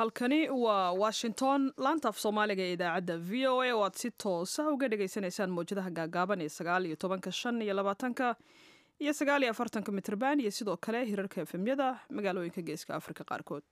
halkani waa washington laantaaf soomaaliga ee idaacadda v o a oo aad si toosa uga dhagaysanaysaan mawjadaha gaagaaban ee sagaal iyo tobanka shan iyo labaatanka iyo sagaal iyo afartanka mitrban iyo sidoo kale hirarka efemyada magaalooyinka geeska afrika qaarkood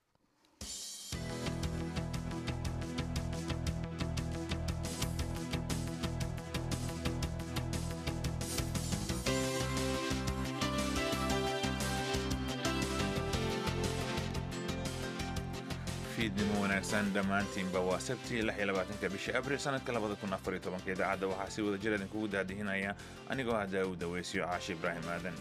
fiidnimo wanaagsan dhammaantiinba waa sabti lix iyo labaatanka bisha abril sanadka labada kun afar iyo tobanka idaacadda waxaa si wada jir idinkugu daadihinaya anigoo ah daawud aweysyo caashi ibraahim aadan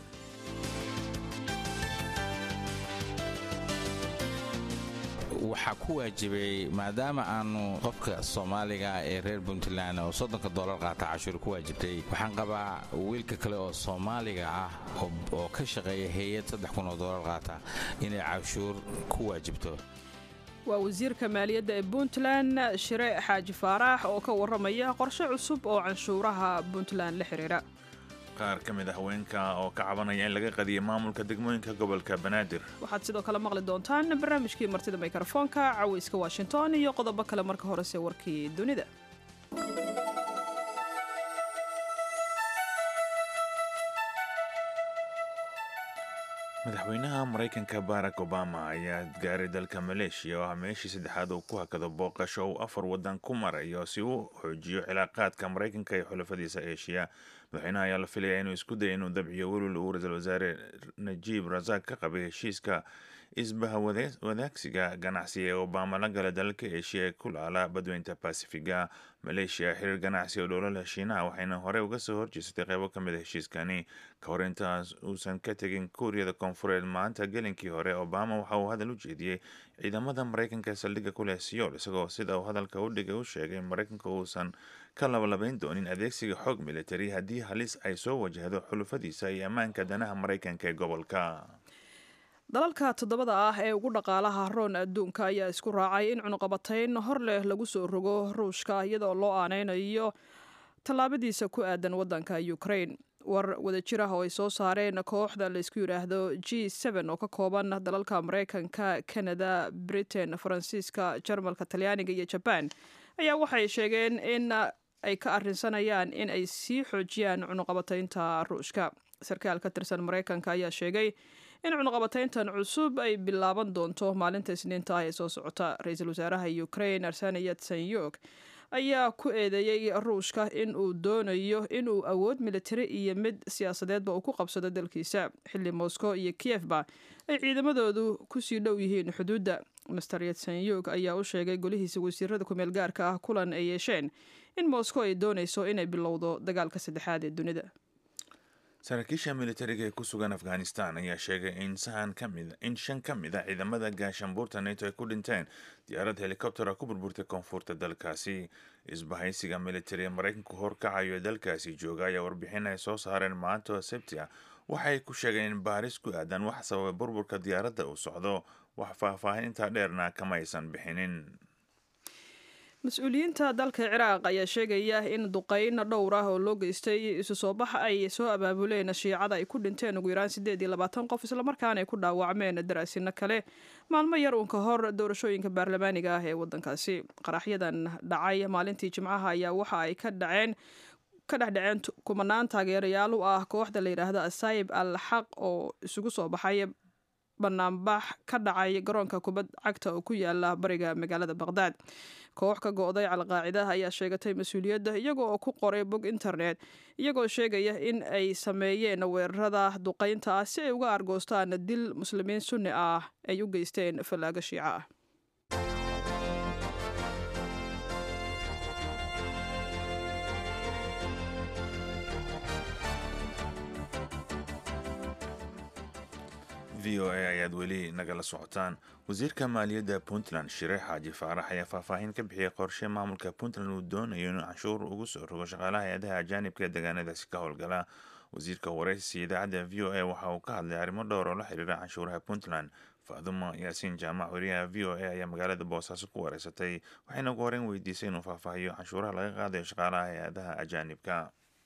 waxaa ku waajibay maadaama aanu qofka soomaaliga ee reer puntland oo soddonka doolar qaata cashuur ku waajibtay waxaan qabaa wiilka kale oo soomaaliga ah oo ka shaqeeya hay-ad saddex kun oo doolar qaata inay cashuur ku waajibto waa wasiirka maaliyadda ee puntland shire xaaji faarax oo ka warramaya qorshe cusub oo canshuuraha puntland la xidhiira qaar ka mid ah haweenka oo ka cabanaya in laga qadiyo maamulka degmooyinka gobolka banaadir waxaad sidoo kale maqli doontaan barnaamijkii martida mikrofoonka cawayska washington iyo qodobo kale marka horese warkii dunida madaxweynaha maraykanka barack obama ayaa gaaray dalka maleeshiya oo ah meeshii saddexaad uu ku hakado booqasho uu afar waddan ku marayo si uu xoojiyo cilaaqaadka maraykanka iyo xulafadiisa eeshiya madaxweynaha ayaa la filaya inuu isku daya inuu dabciyo welwel uu ra-iisul wasaare najiib rasaaq ka qabay heshiiska isbaha wadaagsiga ganacsi ee obama la gala dalalka eeshiya ee ku laala badweynta basifiga maleeshiya xiriir ganacsi oo dhowlala shiinaha waxayna horey uga soo horjeesatay qeybo ka mid a heshiiskani ka hor intaas uusan ka tegin kuuriyada koonfureed maanta gelinkii hore obama waxa uu hadal u jeediyey ciidamada maraykanka ee saldhigga ku leh siyool isagoo sida uu hadalka u dhigay u sheegay maraykanka uusan ka labalabayn doonin adeegsiga xoog militari haddii halis ay soo wajahdo xulufadiisa iyo ammaanka danaha maraykanka ee gobolka dalalka toddobada ah ee ugu dhaqaalaha roon adduunka ayaa isku raacay in cunuqabatayn hor leh lagu soo rogo ruushka iyadoo loo aaneynayo tallaabadiisa ku aadan waddanka ukraine war wadajir ah oo ay soo saareen kooxda laysku yidhaahdo g n oo ka kooban dalalka maraykanka canada britain faransiiska jarmalka talyaaniga iyo jaban ayaa waxay sheegeen in ay ka arrinsanayaan in ay sii xoojiyaan cunuqabataynta ruushka sarkaal ka tirsan maraykanka ayaa sheegay in cunuqabatayntan cusub ay bilaaban doonto maalinta isniinta ah ee soo socota ra-iisul wasaaraha ukraine arsani yatsanyog ayaa ku eedeeyey ruushka in uu doonayo inuu awood militari iyo mid siyaasadeedba uu ku qabsado dalkiisa xilli moscow iyo kiyefba ay ciidamadoodu kusii dhow yihiin xuduudda master yatsanyog ayaa u sheegay golihiisa wasiirada kumeel gaarka ah kulan ay yeesheen in moscow ay doonayso inay bilowdo dagaalka saddexaad ee dunida saraakiisha militariga ee ku sugan afghanistan ayaa sheegay in sahan kamid in shan ka mid a ciidamada gaashaanbuurta neto ay ku dhinteen diyaarad helikobtera ku burburtay koonfurta dalkaasi isbahaysiga militari ee maraykanku horkacayo ee dalkaasi jooga ayaa warbixin ay soo saareen maanta oo sabti ah waxay ku sheegeen in baaris ku aadan wax sababay burburka diyaaradda uu socdo wax faahfaahin intaa dheerna kama aysan bixinin mas-uuliyiinta dalka ciraaq ayaa sheegaya in duqeyn dhowr ah oo loo geystay isu soo bax ay soo abaabuleen shiicada ay ku dhinteen ugu yaraan siddeed iyo labaatan qof islamarkaana ay ku dhaawacmeen daraasino kale maalmo yar uun ka hor doorashooyinka baarlamaaniga ah ee waddankaasi qaraxyadan dhacay maalintii jimcaha ayaa waxa ay ka dhaceen ka dhexdhaceen kumanaan taageerayaal u ah kooxda la yidhaahdo asayib al xaq oo isugu soo baxay banaanbax ka dhacay garoonka kubad cagta oo ku yaala bariga magaalada baqhdaad koox ka go-day calqaacidaha ayaa sheegatay mas-uuliyadda iyago oo ku qoray bog internet iyagoo sheegaya in ay sameeyeen weerarada duqeynta ah si ay uga argoostaan dil muslimiin sunni ah ay u geysteen fallaago shiico ah v o a ayaad weli nagala socotaan wasiirka maaliyadda puntland shire xaaji faarax ayaa faahfaahin ka bixiyay qorshe maamulka puntland uu doonayo inuu canshuur ugu soo rogo shaqaalaha hay-adaha ajaanibka ee deegaanadaasi ka howlgala wasiirka waraysi idaacadda v o a waxa uu ka hadlay arrimo dhowr oo la xiriira canshuuraha puntland faadumo yaasiin jaamac wariyaha v o a ayaa magaalada boosaaso ku wareysatay waxayna ugu horeyn weydiisay inuu faahfaahiyo canshuuraha laga qaadayo shaqaalaha hay-adaha ajaanibka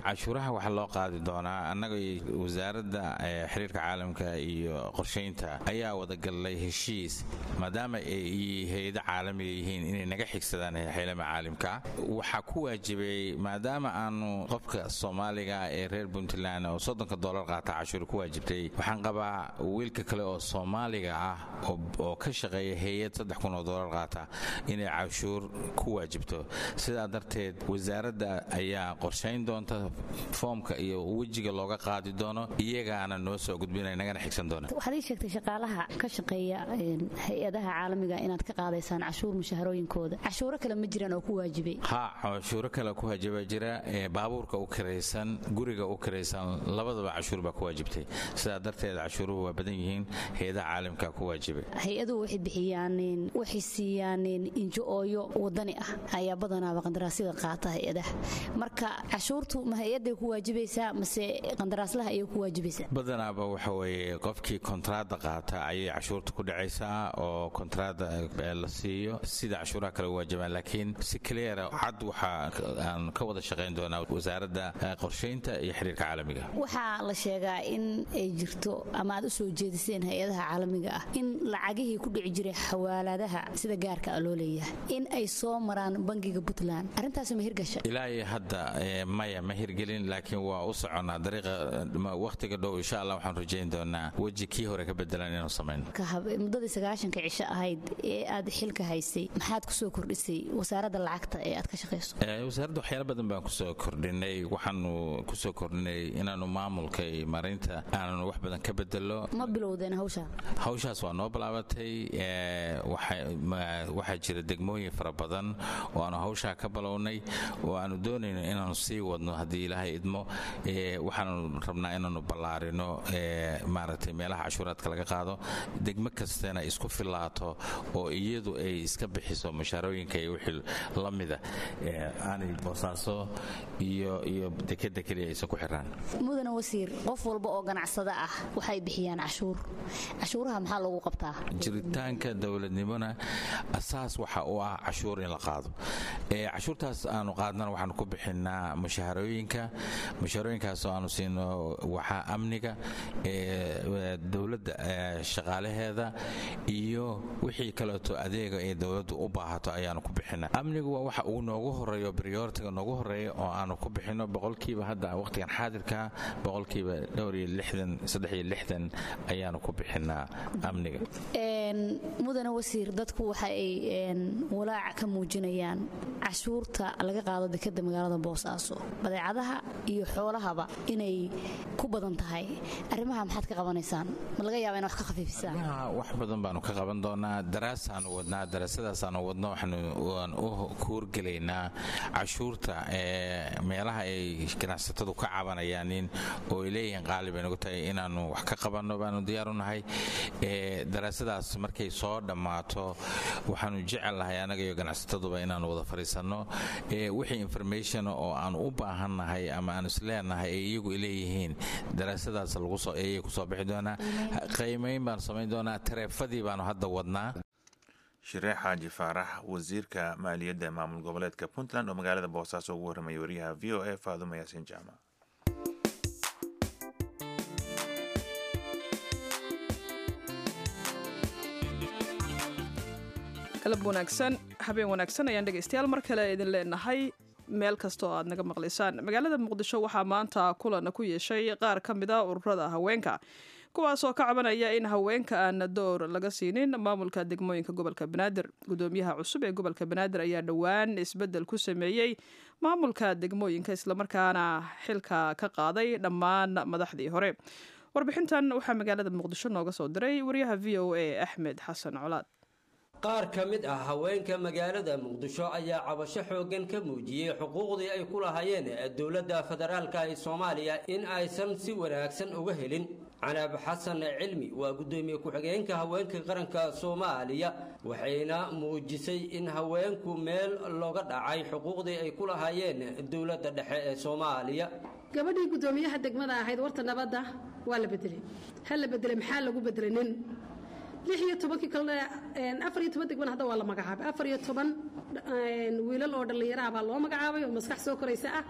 cashuuraha waxaa loo qaadi doonaa annaga wasaaradda xiriirka caalamka iyo qorshaynta ayaa wadagallay heshiis maadaama ay hay-ado caalamiga yihiin inay naga xigsadaan xeylama caalimka waxaa ku waajibay maadaama aanu qofka soomaaliga ee reer puntland oo soddonka dolar qaata cashuur ku waajibtay waxaan qabaa wiilka kale oo soomaaliga ah oo ka shaqeeya hay-ad saddex kun oo dolar qaata inay cashuur ku waajibto sidaa darteed wasaaradda ayaa qorshayn doonta foomka iyo wejiga looga qaadi doono iyagaana noo soo gudbina nagana xigsan doona waxaad ii sheegtay shaqaalaha ka shaqeeya hay-adaha caalamiga inaad ka qaadaysaan cashuur mushaharooyinkooda cashuuro kale ma jiraan oo ku waajibay ha cashuuro kale ku waajiba jira baabuurka u kiraysan guriga u kiraysan labadaba cashuur baa ku waajibtay sidaa darteed cashuuruhu waa badan yihiin hay-adaha caalamka ku waajibay hay-aduhu waxay bixiyaan waxay siiyaan injo-ooyo wadani ah ayaa badanaaba qandaraasyada qaata hay-adaha marka cashuurtu ma hay-aday ku waajibaysaa mase qandaraaslaha ayay ku waajibaysaa badanaaba waxa weeye qofkii kontraada qaata ayay cashuurta ku dhacaysaa oo kontraada la siiyo sida cashuuraha kale u waajibaan laakiin si cleara cad waxaa aan ka wada shaqayn doonaa wasaaradda qorshaynta iyo xiriirka caalamiga waxaa la sheegaa in ay jirto ama aad u soo jeediseen hay-adaha caalamiga ah in lacagihii ku dhici jiray xawaaladaha sida gaarka a loo leeyahay in ay soo maraan bangiga puntland arrintaasi ma hirgasha ilaa iyo hadda maya ma hirgelin laakiin waa u soconnaa dariiqa wakhtiga dhow insha allah waxaan rajayn doonaa weji kii hore ka bedelan inuu samayno muddadii sagaashanka cisho ahayd ee aad xilka haysay maxaad kusoo kordhisay wasaaradda lacagta ee aad ka shaqayso wasaaradda waxyaala badan baan kusoo kordhinay waxaanu kusoo kordhinay inaanu maamulka iyo maaraynta aananu wax badan ka bedelo ma bilowdeen hawshaa hawshaas waa noo bilaabatay waxaa jira degmooyin fara badan oo aanu hawshaa ka balownay oo aanu doonayno inaanu sii wadno haddii ilaahay idmo waxaanu rabnaa inaanu ballaarino maaragtay meelaha cashuuraadka laga qaado degmo kastana isku filaato oo iyadu ay iska bixiso mushaarooyinka iyo wixii la mida aanay boosaaso iyo iyo dekeda keliya aysan ku xiraan mudane wasiir qof walba oo ganacsada ah waxay bixiyaan cashuur cashuuraha maxaa lagu qabtaa jiritaanka dowladnimona asaas waxa u ah cashuur in la qaado cashuurtaas aanu qaadnana waxaanu ku bixinaa mushaharooyinka mushaharooyinkaas oo aanu siino waxaa amniga dowladda shaqaalaheeda iyo wixii kaleeto adeega ee dowladdu u baahato ayaanu ku bixinaa amnigu waa waxa uu noogu horeeyo brioritiga noogu horeeya oo aanu ku bixino boqolkiiba hadda waqtigan xaadirka boqolkiiba dhowr iyo lixdan saddex iyo lixdan ayaanu ku bixinaa amniga mudane wasiir dadku waxa ay walaac ka muujinayaan cashuurta laga qaado dekeda magaalada boosaaso badeecadaha iyo xoolahaba inay ku badan tahay arrimaha maxaad ka qabanaysaan ma laga yaaba ina wax ka khafiifisaan wax badan baanu ka qaban doonaa daraasaanu wadnaa daraasadaasanu wadno waan u kuurgelaynaa cashuurta meelaha ay ganacsatadu ka cabanayaanin oo ay leeyihiin qaali bay nagu tahay inaanu wax ka qabanno baanu diyaaru nahay daraasadaas markay soo dhammaato waxaanu jecel lahay annaga iyo ganacsataduba inaanu wada fadhiisanno wixii information oo aanu u baahannahay ama aanu isleenahay ay iyagu leeyihiin daraasadaas ayay kusoo bixi doonaa qiimayn baanu samayn doonaa tareefadii baanu hadda wadnaa shiree xaaji faarax wasiirka maaliyadda ee maamul goboleedka puntland oo magaalada boosaaso ugu warramaya wariyaha v o a faadumo yaasiin jaamac galab wanaagsan habeen wanaagsan ayaan dhegaystayaal mar kale idin leenahay meel kasta oo aad naga maqlaysaan magaalada muqdisho waxaa maanta kulan ku yeeshay qaar ka mid a ururada haweenka kuwaasoo ka cabanaya in haweenka aan door laga siinin maamulka degmooyinka gobolka banaadir gudoomiyaha cusub ee gobolka banaadir ayaa dhowaan isbedel ku sameeyey maamulka degmooyinka islamarkaana xilka ka qaaday dhammaan madaxdii hore warbixintan waxaa magaalada muqdisho nooga soo diray wariyaha v o a axmed xasan colaad qaar ka mid ah haweenka magaalada muqdisho ayaa cabasho xooggan ka muujiyey xuquuqdii ay ku lahaayeen dowladda federaalka ee soomaaliya in aysan si wanaagsan uga helin canaab xasan cilmi waa guddoomiye ku-xigeenka haweenka qaranka soomaaliya waxayna muujisay in haweenku meel looga dhacay xuquuqdii ay ku lahaayeen dowladda dhexe ee soomaaliya gabadhii guddoomiyaha degmada ahayd warta nabadda waa la bedelay ha la bedelay maxaa lagu bedelay nin lix iyo tobankii kalena afar iyo toban degmana hadda waa la magacaabay afar iyo toban wiilal oo dhallinyaraha baa loo magacaabay oo maskax soo koraysa ah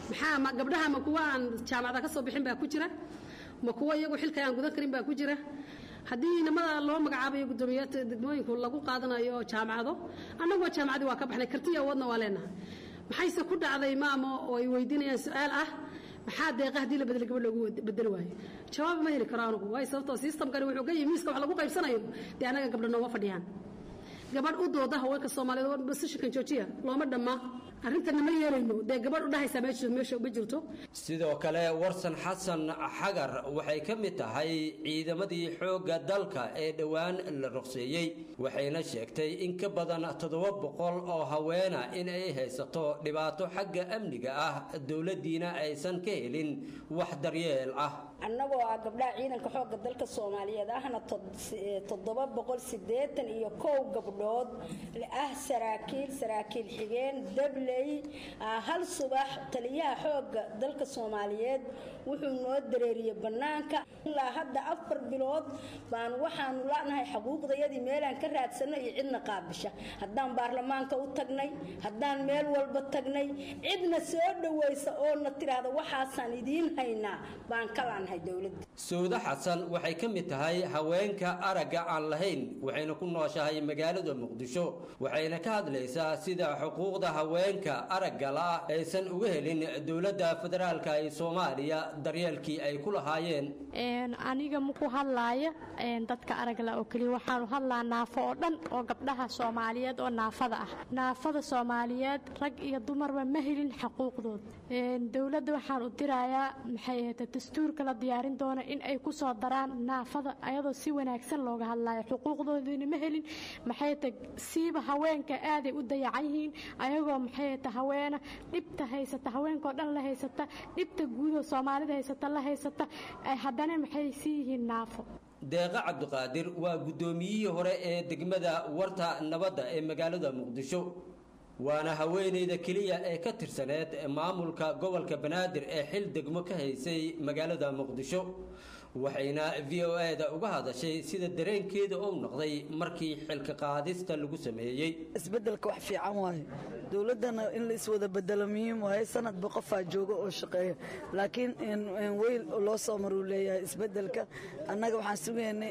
maxaa ma gabdhaha ma kuwa aan jaamacada ka soo bixin baa ku jira ma kuwa iyagu xilka aan gudan karin baa ku jira haddii inamada loo magacaabayo guddoomiyaata degmooyinku lagu qaadanayo jaamacado annagoo jaamacadii waa ka baxnay kartiya awoodna waa leenahay maxayse ku dhacday maamo oo ay weydiinayaan su-aal ah maxaa deeqa haddii la bedel gabadh loogu bedeli waayo jawaab ma heli karo anugu waayo sababtoo systemkani wuxuu ka yimi miiska wax lagu qaybsanayo dee annaga gabdho nooma fadhiyaan gabadh u dooda haweenka soomaaliyeed basishankan joojiya looma dhamma arrintana ma yeelayno dee gabadh u dhahaysaa meesha meesha ma jirto sidoo kale warsan xasan xagar waxay ka mid tahay ciidamadii xoogga dalka ee dhowaan la ruqseeyey waxayna sheegtay in ka badan toddoba boqol oo haweena in ay haysato dhibaato xagga amniga ah dowladdiina aysan ka helin wax daryeel ah annagoo ah gabdhaha ciidanka xoogga dalka soomaaliyeed ahna toddoba boqol siddeetan iyo kow gabdhood ah saraakiil saraakiil xigeen dabley hal subax taliyaha xoogga dalka soomaaliyeed wuxuu noo dareeriyey bannaanka ilaa hadda afar bilood baan waxaanu la'nahay xuquuqdayadii meelaan ka raadsanno iyo cidna qaabisha haddaan baarlamaanka u tagnay haddaan meel walba tagnay cidna soo dhowaysa oo na tidhaahda waxaasaan idiin haynaa baan ka laanahay dowladda sawde xasan waxay ka mid tahay haweenka aragga aan lahayn waxayna ku nooshahay magaalada muqdisho waxayna ka hadlaysaa sida xuquuqda haweenka aragga la aysan uga helin dowladda federaalka ee soomaaliya daryeelkii ay ku lahaayeen aniga maku hadlaaya dadka aragla oo keliya waxaanu hadlaa naafo oo dhan oo gabdhaha soomaaliyeed oo naafada ah naafada soomaaliyeed rag iyo dumarba ma helin xaquuqdood dowladda waxaan u dirayaa maxay ahayta dastuurka la diyaarin doona in ay ku soo daraan naafada ayadoo si wanaagsan looga hadlayo xuquuqdoodina ma helin maxay ta siiba haweenka aaday u dayacan yihiin ayagoo maxay ta haweena dhibta haysata haweenkaoo dhan la haysata dhibta guudoo soomaalida haysata la haysata haddana maxay sii yihiin naafo deeqa cabdiqaadir waa guddoomiyihii hore ee degmada warta nabadda ee magaalada muqdisho waana haweeneyda keliya ee ka tirsaneed maamulka gobolka banaadir ee xil degmo ka haysay magaalada muqdisho waxayna v o e da uga hadashay sida dareenkeeda uu noqday markii xilka qaadista lagu sameeyey isbedelka wax fiican waaye dowladdana in la iswada bedelo muhiim waaye sanadba qofaa jooga oo shaqeeya laakiin weyl loo soo maruu leeyahay isbedelka annaga waxaan sugaynay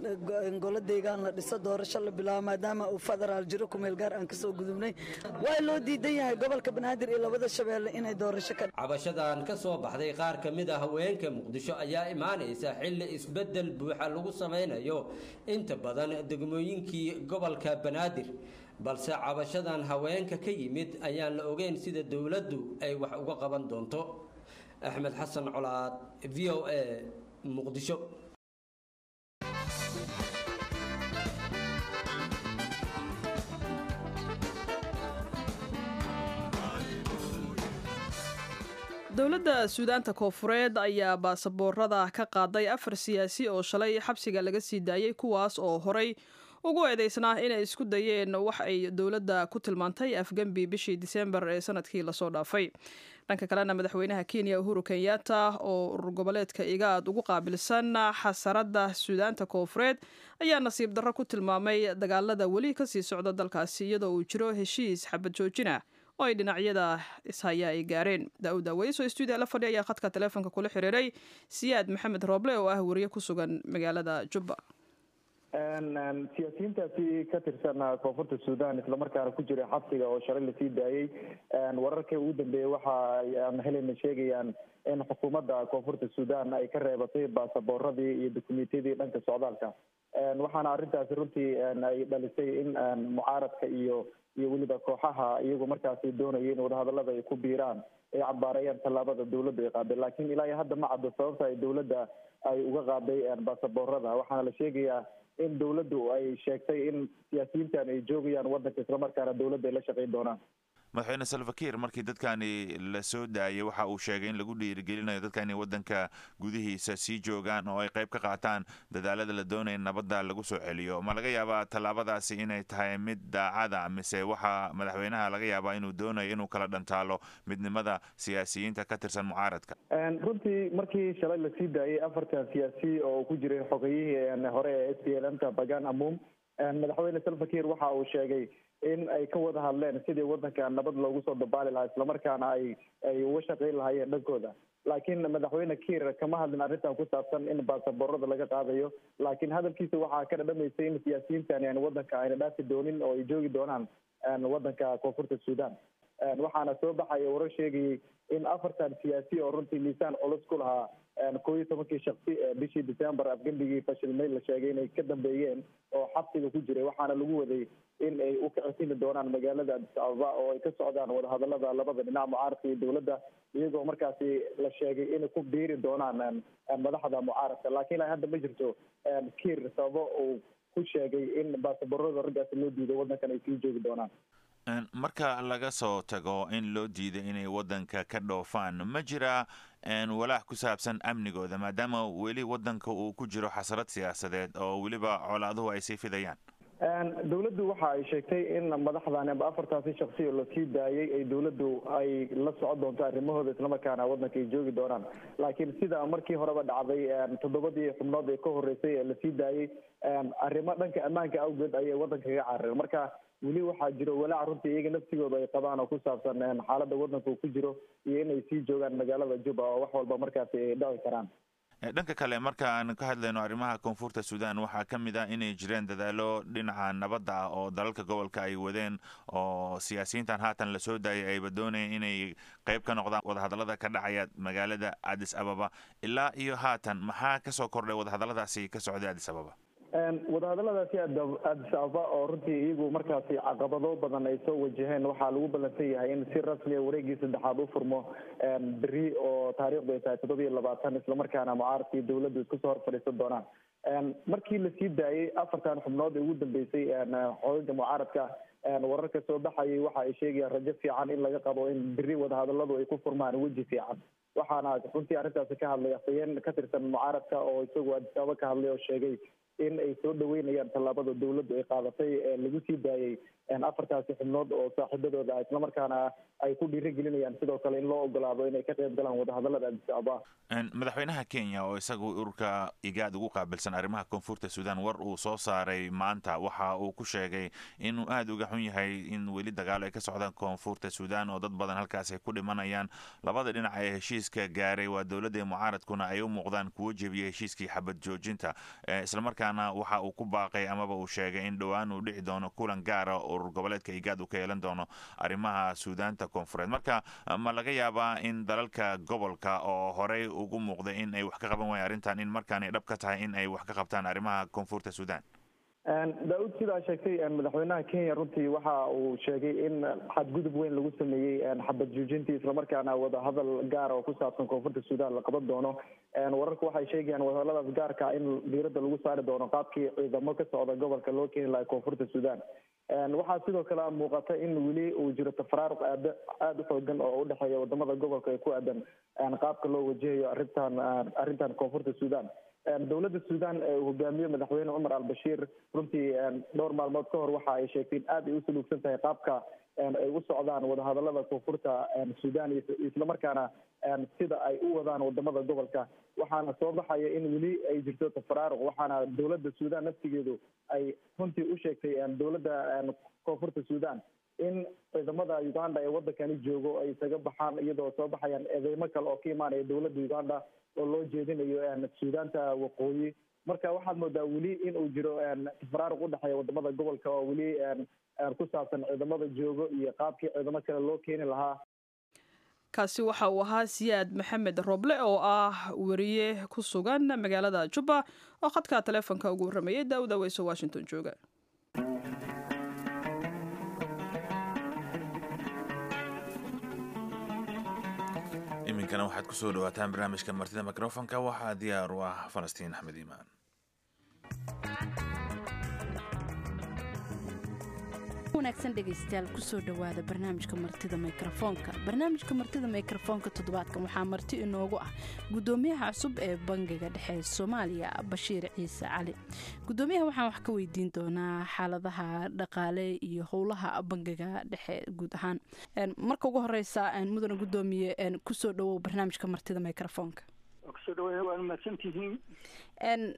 in golo deegaan la dhiso doorasho la bilaabo maadaama uu federaal jiro kumeel gaar aan kasoo gudubnay waa loo diidan yahay gobolka banaadir iyo labada shabeelle inay doorasho ka cabashadan ka soo baxday qaar ka mid a haweenka muqdisho ayaa imaanaysa xilli isbeddel buuxa lagu samaynayo inta badan degmooyinkii gobolka banaadir balse cabashadan haweenka ka yimid ayaan la ogeyn sida dowladdu ay wax uga qaban doonto axmed xasan colaad v o a muqdisho dowladda suudaanta koofureed ayaa baasaboorada ka qaaday afar siyaasi oo shalay xabsiga laga sii daayey kuwaas oo horay ugu eedeysnaa inay isku dayeen wax ay dowladda ku tilmaantay afgembi bishii disembar ee sanadkii lasoo dhaafay dhanka kalena madaxweynaha kenya uhuru kenyatta oo urur goboleedka igaad ugu qaabilsan xasaradda suudaanta koofureed ayaa nasiib darro ku tilmaamay dagaalada weli kasii socda dalkaasi iyadoo uu jiro heshiis xabad joojina oo ay dhinacyada ishaya ay gaareen daawud aweys oo stuudiya la fadhi ayaa khadka taleefonka kula xiriiray siyaad maxamed rooble oo ah wariye ku sugan magaalada jubba siyaasiyiintaasi ka tirsan koonfurta suudan islamarkaana ku jira xabsiga oo shalay lasii daayey wararka ugu dambeeyey waxa aan helayna sheegayaan in xukuumadda koonfurta suudan ay ka reebatay baasaboorradii iyo dokumentiyadii dhanka socdaalka waxaana arrintaasi runtii ay dhalisay in mucaaradka iyo iyo weliba kooxaha iyagu markaasi doonaya in wadahadalada ay ku biiraan ay cabaareeyaan tallaabada dowladda ay qaaday laakiin ilaa iyo hadda ma caddo sababta ay dowladda ay uga qaaday baasaboorada waxaana la sheegayaa in dowladdu ay sheegtay in siyaasiyiintan ay joogayaan waddanka islamarkaana dowladda ay la shaqayn doonaan madaxweyne salvakir markii dadkani la soo daayay waxa uu sheegay in lagu dhiirigelinayo dadka inay waddanka gudihiisa sii joogaan oo ay qayb ka qaataan dadaalada la doonaya nabadda lagu soo celiyo ma laga yaabaa tallaabadaasi inay tahay mid daacada mise waxaa madaxweynaha laga yaabaa inuu doonayo inuu kala dhantaalo midnimada siyaasiyiinta ka tirsan mucaaradka runtii markii shalay lasii daayay afartan siyaasi oo ku jiray xogeyihii hore ee s p l m ka bagan amum madaxweyne salvakir waxa uu sheegay in ay ka wada hadleen sidii wadanka nabad loogu soo dabaali lahaa islamarkaana ay ay uga shaqayn lahaayeen dhankooda laakiin madaxweyne kiir kama hadlin arrintan ku saabsan in baasaboorada laga qaadayo laakiin hadalkiisa waxaa ka dhadhamaysay in siyaasiyiintan yani wadanka ayna dhaafi doonin oo ay joogi doonaan wadanka koonfurta sudan waxaana soo baxaya warar sheegayay in afartan siyaasi oo runtii miisaan culus ku lahaa koo iyo tobankii shaksi bishii december afgembigii fashilmay la sheegay inay ka dambeeyeen oo xabsiga ku jiray waxaana lagu waday in ay u kacitimi doonaan magaalada addis ababa oo ay ka socdaan wadahadalada labada dhinac mucaaradka iyo dowladda iyagoo markaasi la sheegay inay ku biiri doonaan madaxda mucaaradka laakiin ilaa hadda ma jirto kiir sababo uu ku sheegay in baasaboorada raggaasi loo diiday wadankan ay sii joogi doonaan marka laga soo tago in loo diiday inay wadanka ka dhoofaan ma jira walaac ku saabsan amnigooda maadaama weli wadanka uu ku jiro xasrad siyaasadeed oo weliba colaaduhu ay sii fidayaan dowladdu waxa ay sheegtay in madaxdan amba afartaasi shaksi oo lasii daayay ay dowladdu ay la socon doonto arrimahooda islamarkaana wadanka ay joogi doonaan laakiin sida markii horeba dhacday toddobadii xubnood ee ka horreysay ee lasii daayay arrimo dhanka ammaanka awgeed ayay wadanka kaga carareen marka weli waxaa jiro walaac runtii iyaga naftigooda ay qabaan oo ku saabsan xaaladda wadanka uu ku jiro iyo inay sii joogaan magaalada juba oo wax walba markaasi ay dhaci karaan dhanka kale marka aan ka hadlayno arrimaha koonfurta sudan waxaa ka mid ah inay jireen dadaalo dhinaca nabadda ah oo dalalka gobolka ay wadeen oo siyaasiyiintan haatan lasoo daayay ayba doonayeen inay qayb ka noqdaan wadahadallada ka dhacaya magaalada addis ababa ilaa iyo haatan maxaa kasoo kordhay wadahadalladaasi ka socday addis ababa wadahadaladaasi addis ababa oo runtii iyagu markaasi caqabado badan ay soo wajaheen waxaa lagu ballansan yahay in si rasmiya wareegii saddexaad u furmo beri oo taariikhdu ay tahay toddoba iyo labaatan islamarkaana mucaaradka iyo dowladdu isku soo hor fadhiisan doonaan markii lasii daayay afartan xubnood ee ugu dambeysay xoogaga mucaaradka wararka soo baxayay waxa ay sheegayaan rajo fiican in laga qabo in beri wadahadaladu ay ku furmaan weji fiican waxaana runtii arrintaasi ka hadlay afhayeen ka tirsan mucaaradka oo isagu addis ababa ka hadlay oo sheegay in ay soo dhaweynayaan tallaabada dowladdu ay qaadatay ee lagu sii daayay afartaasi xubnood oo saaxiibadooda ah islamarkaana ay ku dhiirigelinayaan sidoo kale in loo ogolaado inay ka qayb galaan wadahadalada addis ababa madaxweynaha kenya oo isagu ururka igaad ugu qaabilsan arrimaha koonfurta sudan war uu soo saaray maanta waxa uu ku sheegay inuu aada uga xun yahay in weli dagaalo ay ka socdaan koonfurta sudan oo dad badan halkaas ay ku dhimanayaan labada dhinac ee heshiiska gaaray waa dowladda mucaaradkuna ay u muuqdaan kuwo jebiyay heshiiskii xabad joojinta islamarkaana waxa uu ku baaqay amaba uu sheegay in dhowaan uu dhici doono kulan gaara urur goboleedka igaad uu ka yeelan doono arrimaha suudaanta koonfureed marka ma laga yaabaa in dalalka gobolka oo horey ugu muuqday in ay wax ka qaban waaya arrintan in markaan ay dhab ka tahay in ay wax ka qabtaan arrimaha koonfurta sudan daa-uud sidaa sheegtay madaxweynaha kenya runtii waxa uu sheegay in xadgudub weyn lagu sameeyey xabad joojintii islamarkaana wadahadal gaara oo ku saabsan koonfurta sudan la qaban doono wararka waxay sheegayaan wadahadaladaas gaarka in diiradda lagu saari doono qaabkii ciidamo ka socda gobolka loo keeni lahaa koonfurta sudan waxaa sidoo kale muuqata in weli uu jiro tafaraaruq aad aada u xoogan oo udhexeeya wadamada gobolka ee ku aadan qaabka loo wajahayo arrintan arrintan koonfurta sudan dowladda sudan ee uu hogaamiyo madaxweyne cumar al-bashiir runtii dhowr maalmood ka hor waxa ay sheegtay in aad ay u saluugsan tahay qaabka ay u socdaan wadahadalada koonfurta sudan islamarkaana sida ay u wadaan wadamada gobolka waxaana soo baxaya in weli ay jirto tafaraaruq waxaana dowladda sudan naftigeedu ay runtii u sheegtay dowladda koonfurta sudan in ciidamada uganda ee wadankani joogo ay isaga baxaan iyadoo soo baxayaan eedeymo kale oo ka imaanaya dowladda uganda oo loo jeedinayo suudaanta waqooyi marka waxaad moodaa weli in uu jiro tafaraaruq udhexeeya wadamada gobolka oo weli ku saabsan ciidamada joogo iyo qaabkii ciidamo kale loo keeni lahaa kaasi waxa uu ahaa siyaad maxamed roble oo ah weriye ku sugan magaalada jubba oo khadka taleefonka ugu warramayay daawud aweyso washington jooga iminkana waxaad ku soo dhawaataan barnaamijka martida mikrofonka waxaa diyaar u ah falastiin axmed iimaan wanaagsan dhegaystayaal kusoo dhowaada barnaamijka martida mikrofoonka barnaamijka martida mikrofoonka toddobaadkan waxaa marti inoogu ah gudoomiyaha cusub ee bangiga dhexe soomaaliya bashiir ciise cali gudoomiyaha waxaan wax ka weydiin doonaa xaaladaha dhaqaale iyo howlaha bangiga dhexe guud ahaan marka ugu horeysa mudane gudoomiye kusoo dhawow barnaamijka martida mikrofoonka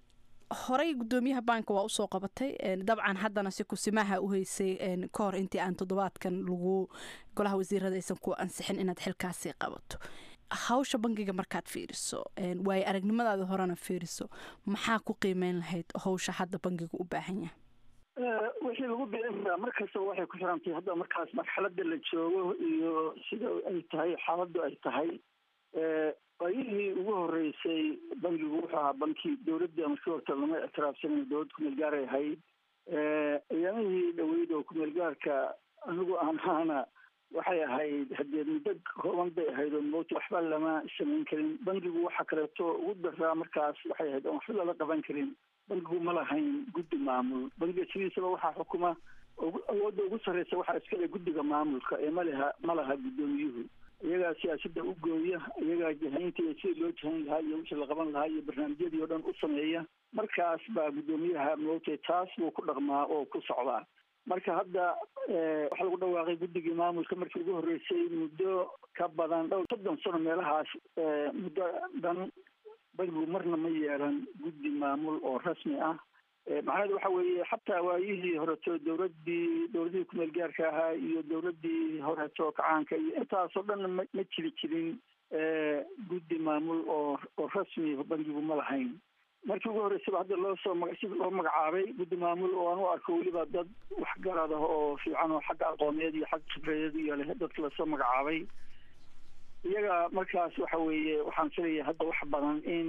horey gudoomiyaha baanka waa usoo qabatay dabcan haddana si kusimaha u heysay ka hor intii aan toddobaadkan lagu golaha wasiirada aysan ku ansixin inaad xilkaasi qabato hawsha bangiga markaad fiiriso waayo aragnimadaada horena fiiriso maxaa ku qiimeyn lahayd hawsha hadda bangiga u baahan yahay wixii lagu biiraa mar kastaba waxay ku xirantahay hadda markaas marxaladda la joogo iyo sida ay tahay xaaladdu ay tahay waayihii ugu horeysay bangigu wuxuu ahaa banki dowladda markii horta lama ictiraafsanin dowlad kumeel gaaray ahayd ayaamihii dhaweyd oo kumeel gaarka anigu aan ahaana waxay ahayd haddee muddo kooban bay ahayd oo mowta waxba lama samayn karin bangigu waxa kaleeto ugu daraa markaas waxay ahayd oon waxba lala qaban karin bangigu ma lahayn guddi maamul bangiga sidiisaba waxaa xukuma awoodda ugu sarreysa waxaa iskale guddiga maamulka ee malaha ma laha guddoomiyuhu iyagaa siyaasadda u gooya iyagaa jahaynta iyo sidii loo jahayn lahaa iyo wixii la qaban lahaa iyo barnaamijyadii oo dhan u sameeya markaas baa guddoomiyaha moogtay taas buu ku dhaqmaa oo ku socdaa marka hadda waxaa lagu dhawaaqay guddigii maamulka markii ugu horreysay muddo ka badan dhowr soddon sano meelahaas muddo dhan bangigu marna ma yeelan guddi maamul oo rasmi ah macnaheedu waxa weeye xataa waayihii horeto dowladdii dowladihii kumeel gaarka ahaa iyo dowladdii horeto kacaanka iyo intaasoo dhan ma ma jiri jirin guddi maamul oo oo rasmi bangigu ma lahayn markii ugu horreysaba hadda loo soo maga sida loo magacaabay guddi maamul oo aan u arko weliba dad waxgarad ah oo fiican oo xagga aqooneed iyo xagga khibradeed iyo leh dadka lasoo magacaabay iyaga markaas waxa weeye waxaan filayaa hadda wax badan in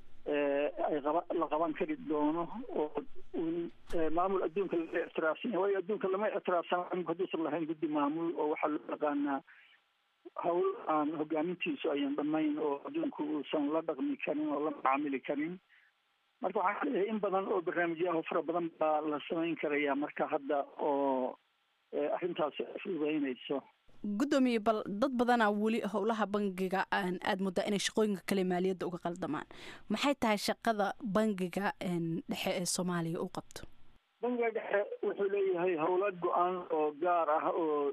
ay qaba la qaban kari doono oo maamul adduunka laga ictiraafsan yahay waayo adduunka lama ictiraafsan hadduusan lahayn guddi maamul oo waxaa loo yaqaanaa hawl aan hogaamintiisu ayan dhamayn oo adduunku uusan la dhaqmi karin oo la macaamili karin marka waxaan leeyahay in badan oo barnaamijyaha fara badan baa la samayn karaya marka hadda oo arrintaasi ay fududeynayso gudoomiye bal dad badanaa weli howlaha bangiga aada muddaa inay shaqooyinka kale maaliyadda uga qaldamaan maxay tahay shaqada bangiga dhexe ee soomaaliya u qabto bangiga dhexe wuxuu leeyahay howla go-aan oo gaar ah oo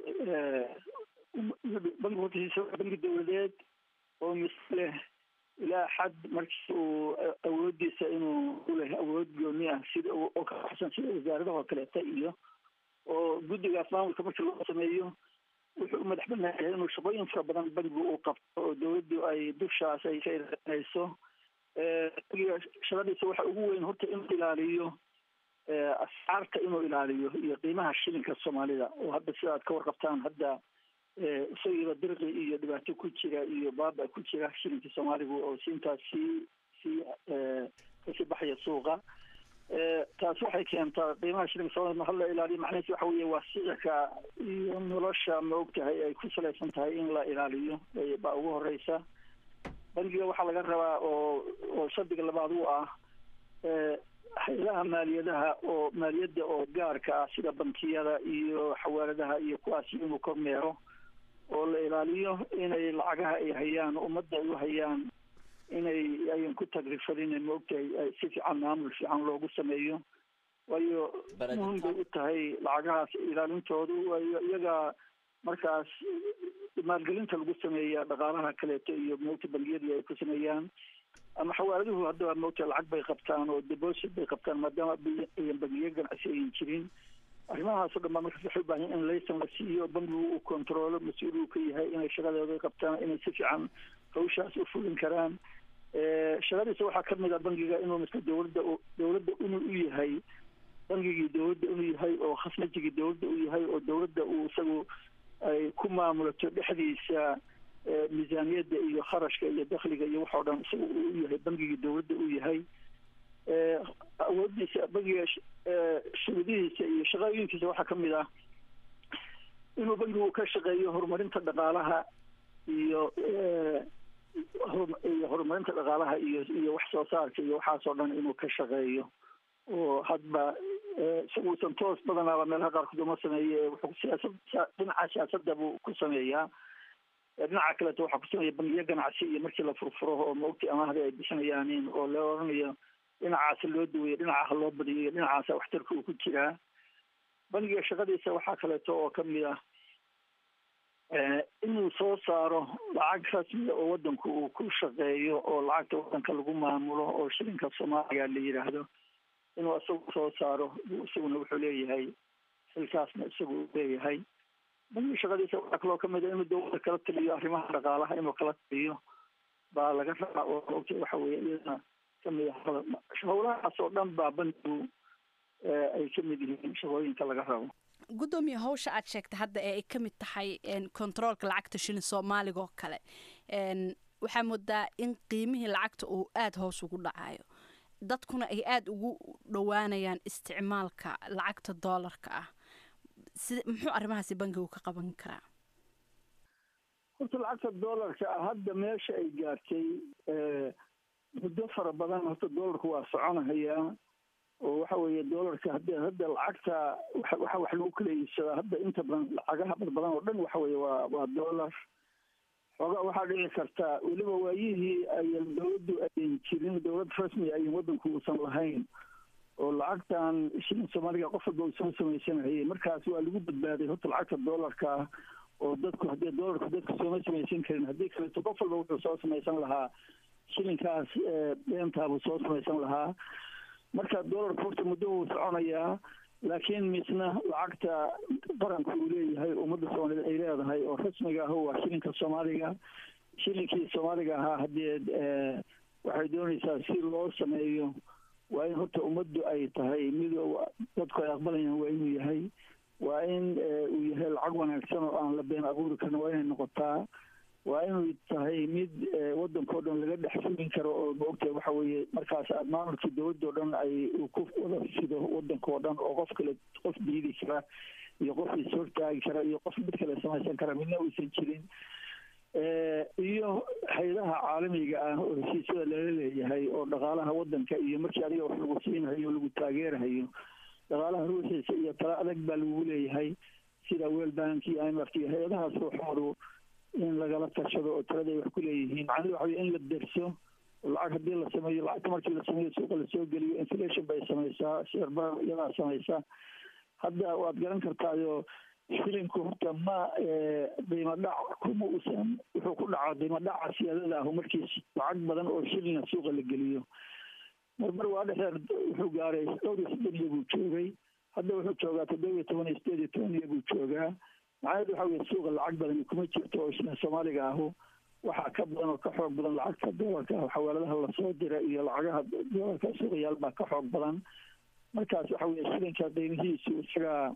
bangi hortiisa bangi dowladeed oo mis leh ilaa xad markii uu awoodiisa inuu uleh awood gooni ah sida oo ka baxsan sida wasaaradaha oo kaleeta iyo oo guddigaas maamulka markii loo sameeyo wuxuu u madax banaan yahay inuu shaqooyin fara badan bangigu uu qabto oo dowladdu ay dushaas ay ka ilaalinayso bangiga shaqadiisa waxa ugu weyn horta inuu ilaaliyo ascaarta inuu ilaaliyo iyo qiimaha shilinka soomaalida oo hadda sida aad ka warqabtaan hadda isagiiba dirqi iyo dhibaato ku jira iyo baaba ku jira shilinka soomaaligu oo siintaas sii sii kasii baxaya suuqa taas waxay keentaa qiimaha shilinka soomaalida hal la ilaaliyo macnaheesu waxa weeye waa sicirka iyo nolosha ma ogtahay ay ku salaysan tahay in la ilaaliyo baa ugu horeysa bangiga waxaa laga rabaa oo oo shardiga labaad u ah hay-adaha maaliyadaha oo maaliyadda oo gaarka ah sida bankiyada iyo xawaaladaha iyo kuwaasi inuu kormeero oo la ilaaliyo inay lacagaha ay hayaan ummadda ay u hayaan inay ayan ku tagrifadin ma ogtahay si fiican maamul fiican loogu sameeyo waayo muhim bay u tahay lacagahaas ilaalintoodu waayo iyaga markaas maalgelinta lagu sameeya dhaqaalaha kaleeto iyo moogta bangiyadii ay ku sameeyaan ama xawaaladuhu haddaba moogta lacag bay qabtaan oo deposit bay qabtaan maadaama ayan bangiyo ganacsi ayan jirin arrimahaasoo dhan baa markaas waxay u baahan in laysan la siiyo bangigu uu controlo mas-uul uu ka yahay inay shaqadooda qabtaan inay si fiican hawshaas u fulin karaan shaqadiisa waxaa kamid a bangiga inuu miska dowladda dowladda inuu u yahay bangigii dowladda inuu yahay oo khasnajigii dowladda u yahay oo dowladda uu isagu ay ku maamulato dhexdiisa miisaaniyadda iyo kharashka iyo dakhliga iyo wax oo dhan isaga uu u yahay bangigii dowladda u yahay awoodiisa bangiga shuruudihiisa iyo shaqooyinkiisa waxaa kamid ah inuu bangigu ka shaqeeyo horumarinta dhaqaalaha iyo iyo horumarinta dhaqaalaha iyo iyo wax soo saarka iyo waxaasoo dhan inuu ka shaqeeyo oo hadba isaguusan toos badanaaba meelaha qaarkood uma sameeye wuxuu siyaasad dhinaca siyaasadda buu ku sameeyaa dhinaca kaleeto waxaa ku sameeya bangiyo ganacsi iyo markii la furfuro oo maogti amaahda ay bixinayaanin oo la oranayo dhinacaasa loo daweeyo dhinacaha loo badiyo dhinacaasa waxtarka uu ku jiraa bangiga shaqadiisa waxaa kaleeto oo kamid ah inuu soo saaro lacag rasmiya oo wadanku uu ku shaqeeyo oo lacagta wadanka lagu maamulo oo shilinka soomaaliya la yidhaahdo inuu isagu soo saaro isaguna wuxuu leeyahay xilkaasna isagu leeyahay bangiga shaqadiisa waxaa kaloo kamid a inuu dowladda kala taliyo arrimaha dhaqaalaha inuu kala taliyo baa laga rabaa oo ogta waxa weeye iyadana kamid ah howlahaas oo dhan baa bangigu ay kamid yihiin shaqooyinka laga rabo guddoomiye hawsha aad sheegtay hadda ee ay ka mid tahay controolka lacagta shilin soomaaliga oo kale waxaa moodaa in qiimihii lacagta uu aada hoos ugu dhacayo dadkuna ay aada ugu dhowaanayaan isticmaalka lacagta doolarka ah si muxuu arrimahaasi bangigu ka qaban karaa horta lacagta doolarka ah hadda meesha ay gaartay muddo fara badan horta doolarku waa soconahayaa oo waxa weeye doolarka hadda hadda lacagta waxa waxa wax lagu kala iibsadaa hadda inta badan lacagaha bad badan oo dhan waxa weeye waa waa doolar xoogaa waxaa dhici karta weliba waayihii ayan dowladdu ayan jirin dowlad rasmi ayan waddanku uusan lahayn oo lacagtan shilin soomaaliga qof walba uu soo samaysanayay markaas waa lagu badbaaday horta lacagta doolarka ah oo dadku haddii doolarku dadku sooma samaysan karin haddii kaleeto qof walba wuxuu soo samaysan lahaa shilinkaas beentaabuu soo samaysan lahaa marka doolarku horta muddo wuu soconayaa laakiin misna lacagta qaranku uu leeyahay ummadda soomaaliyeed ay leedahay oo rasmiga ah waa shilinka soomaaliga shilinkii soomaaliga ahaa haddee waxay doonaysaa si loo sameeyo waa in horta ummaddu ay tahay mid dadku ay aqbalayaan waa inuu yahay waa in uu yahay lacag wanaagsan oo aan la been abuuri karin waa inay noqotaa waa inuu tahay mid waddanka o dhan laga dhex fulin karo oo maogtahay waxa weeye markaas maamulkii dowladda o dhan ay uu ku wada fido waddanka oo dhan oo qof kale qof diidi kara iyo qof is hortaagi kara iyo qof mid kale samaysan kara midna uusan jirin iyo hay-adaha caalamiga ah oo heshiisyada lala leeyahay oo dhaqaalaha waddanka iyo markii adiga wax lagu siinhayo lagu taageerahayo dhaqaalaha ruuxiisa iyo tala adag baa lagu leeyahay sida world bank iyo imf iyo hay-adahaas ruuxoodu in lagala tashado oo talada ay wax ku leeyihiin macnahedu waxa weye in la derso lacag haddii la sameeyo lacagta markii la sameeyo suuqa lasoo geliyo inflation bay samaysaa sheerba iyadaa samaysa hadda waad garan kartaayo shilinku horta ma qiimo dhac kuma uusan wuxuu ku dhacaa qiimo dhaca siyaadada ahu markii lacag badan oo shilina suuqa la geliyo marmar waa dhexdeer wuxuu gaaray dhowr iyo soddon iyo buu joogay hadda wuxuu joogaa toddoba iyo toban iyo sideed iyo toban iyo buu joogaa macnaheedu waxa weye suuqa lacag badani kuma jirto oo shilin soomaaliga ahu waxaa ka badan oo ka xoog badan lacagta doolarka ah xawaaladaha lasoo dira iyo lacagaha doolarka suuqayaal baa ka xoog badan markaas waxa weye shilinka qiimihiisu isagaa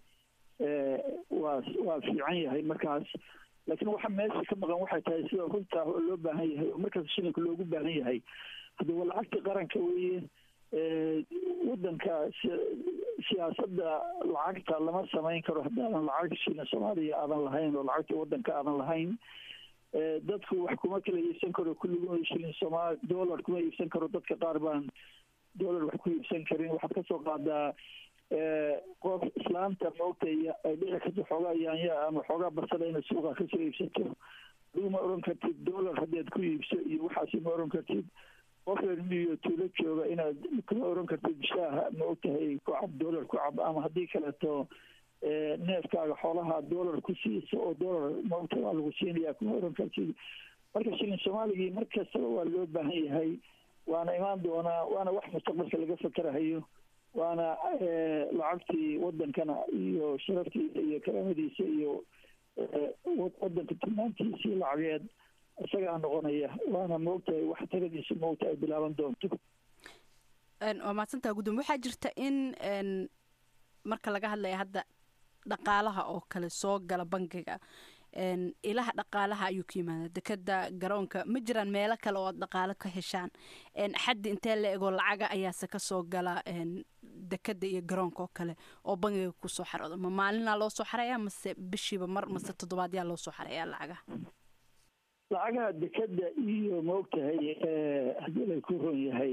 waa waa fiican yahay markaas laakiin waxa meesha ka maqan waxay tahay sida runta loo baahan yahay oo markaas shilinka loogu baahan yahay hadda waa lacagta qaranka weeye waddanka siyaasadda lacagta lama samayn karo haddaadan lacag shilin soomaaliya aadan lahayn oo lacagta waddanka aadan lahayn dadku wax kuma kala iibsan karo kulliguna shilin soomaali dollar kuma iibsan karo dadka qaar baan dollar wax ku iibsan karin waxaad kasoo qaadaa qof islaamta moogtay ay dhici karto xoogaa yaanya ama xoogaa basada inay suuqa kasoo iibsato adigu ma oran kartid dollar haddaad ku iibso iyo waxaasi ma oran kartid qof reer miyo tuulo jooga inaad kama oran kartid shaaha ma ogtahay ku cab dollar ku cab ama haddii kaleeto neefkaaga xoolaha dollar ku siiso oo dollar maogta waa lagu siinaya kuma oran kartid marka shilin soomaaligii mar kastaba waa loo baahan yahay waana imaan doonaa waana wax mustaqbalka laga fakerahayo waana lacagtii waddankana iyo sharaftiisa iyo karaamadiisa iyo waddanka tilmaantiisii lacageed isagaa noqonaya waana moogtahay wax taladiisa moogta ay bilaaban doonto waa mahadsantaha gudoomiye waxaa jirta in marka laga hadlaya hadda dhaqaalaha oo kale soo gala bangiga ilaha dhaqaalaha ayuu ka yimaada dekeda garoonka ma jiraan meelo kale oo aad dhaqaalo ka heshaan xaddi intee la egoo lacaga ayaase kasoo gala dekeda iyo garoonka oo kale oo bangiga kusoo xaroodo ma maalinaa loo soo xaraya mase bishiiba mar mase toddobaadyaa loo soo xaraya lacagaha lacagaha dekeda iyo maogtahay haddii lay ku ron yahay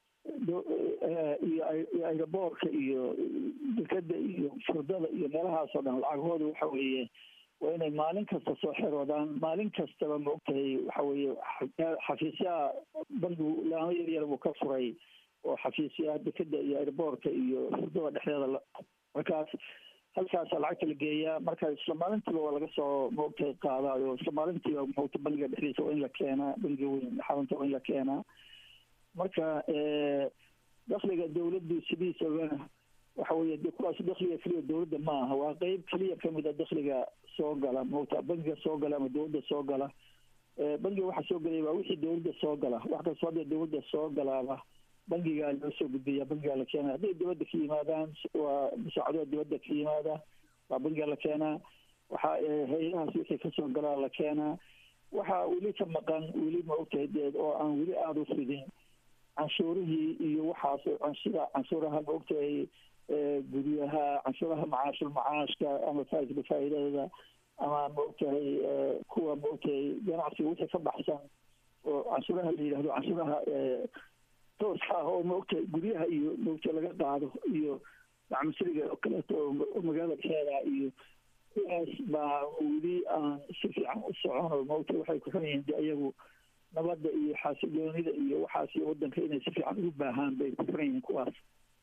iyo airoboorka iyo dekeda iyo furdada iyo meelahaas oo dhan lacagahooda waxa weeye waa inay maalin kasta soo xeroodaan maalin kastaba maogtahay waxa weeye xafiisyaha bangigu laamo yaryar buu ka furay oo xafiisyaha dekeda iyo airboortka iyo furdada dhexdeeda markaas halkaasa lacagta la geeyaa marka isla maalintiiba waa laga soo maogtahay qaadaayo isla maalintiiba maogta bangiga dhexdiisa waa in la keenaa bangiga weyn xarunta waa in la keenaa marka dakhliga dowladdu sidiisaba waxa weeye de kuwaas dakhliga keliya dowladda ma aha waa qeyb keliya kamid a dakhliga soo gala moogta bangiga soo gala ama dowladda soo gala bangiga waxa soo galaya waa wixii dowladda soo gala wax kastoo hadda dowladda soo galaaba bangigaa loo soo gudbiya bangigaa la keenaa hadday dibadda ka yimaadaan waa musaacadooda dibadda ka yimaada waa bangiga la keenaa waxa hay-adahaas wixii kasoo galaa la keenaa waxa weli ka maqan weli ma ogtahay deed oo aan weli aada u fidin canshuurihii iyo waxaas canshuura canshuuraha ma ogtahay guryaha canshuuraha macaashul macaashka ama faaidka faa'iidadooda ama ma ogtahay kuwa ma ogtahay ganacsiga wixii ka baxsan oo canshuuraha la yidhahdo canshuuraha tooska ah oo ma ogtahay guryaha iyo maogtahay laga qaado iyo macmusiriga oo kaleeto oo magaalada dhexeeda iyo kuwaas baa weli aan si fiican u socon oo maogtahay waxay ku xun yihiin de iyagu nabadda iyo xaasiloonida iyo waxaas iyo waddanka inay si fiican ugu baahaan bay ku furan yihiin kuwaas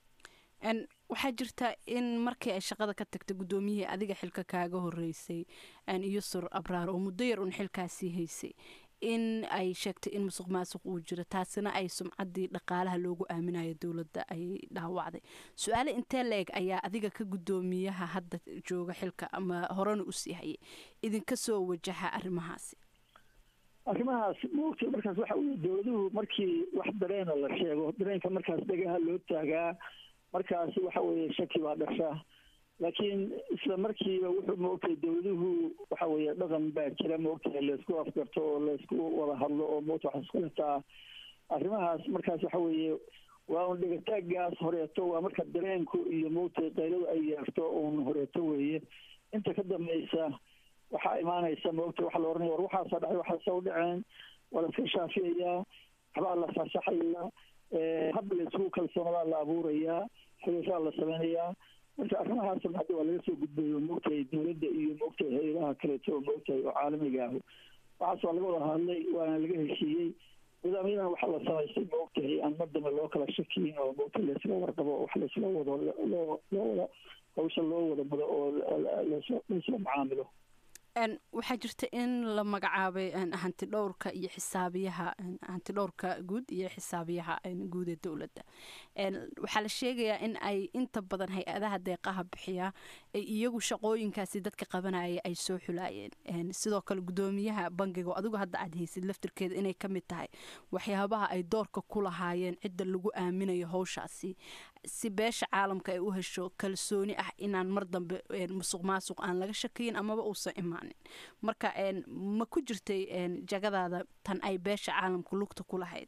waxaa jirta in markii ay shaqada ka tagtay guddoomiyihii adiga xilka kaaga horeysay iyosur abraar oo muddo yar un xilkaasii haysay in ay sheegtay in musuq maasuq uu jiro taasina ay sumcaddii dhaqaalaha loogu aaminayo dowladda ay dhaawacday su-aale intee la-eg ayaa adiga ka guddoomiyaha hadda jooga xilka ama horena usii hayay idinka soo wajaha arrimahaasi arrimahaas maogta markaas waxa weye dowladuhu markii wax dareena la sheego dareenka markaas dhagaha loo taagaa markaas waxa weeye shaki baa dhasha laakiin isla markiiba wuxuu maogtahay dowladuhu waxa weeye dhaqan baa jira maogtahay laysku afgarto oo laysku wada hadlo oo maogta waxa isku lataa arrimahaas markaas waxa weeye waa un dhegataagaas horeeto waa marka dareenku iyo maogtahay qayladu ay yeerto un horeeto weeye inta ka dambaysa waxaa imaanaysa maogtahay waxa la oranaya war waxaasa dhacay waxaasa u dhaceen waa la iska shaafiyayaa waxbaa la fasaxayaa hab laysku kalsoonadaa la abuurayaa xiriiraa la sameynayaa marka arrimahaasna hadda waa laga soo gudbayo maogtahay dowladda iyo maogtahay hay-adaha kaleeto oo maogtahay oo caalamiga ah waxaas waa laga wada hadlay waana laga heshiiyey nidaamyadan waxaa la samaystay maogtahay aan mar dambe loo kala shakiyin oo maogtahay laysla warqabo wax laysla wado loo loo wada hawsha loo wada mudo oo laysla macaamilo waxaa jirta in la magacaabay hanti dhowrka iyo xisaabiyaha hanti dhowrka guud iyo xisaabiyaha guud ee dowladda waxaa la sheegayaa in ay inta badan hay-adaha deeqaha bixiya ay iyagu shaqooyinkaasi dadka qabanaya ay soo xulaayeen sidoo kale guddoomiyaha bangiga oo adigu hadda aad haysid laftirkeeda inay ka mid tahay waxyaabaha ay doorka ku lahaayeen cidda lagu aaminayo howshaasi si beesha caalamka ay u hesho kalsooni ah inaan mar dambe musuq maasuq aan laga shakiyin amaba uusan imaanin marka ma ku jirtay jagadaada tan ay beesha caalamka lugta ku lahayd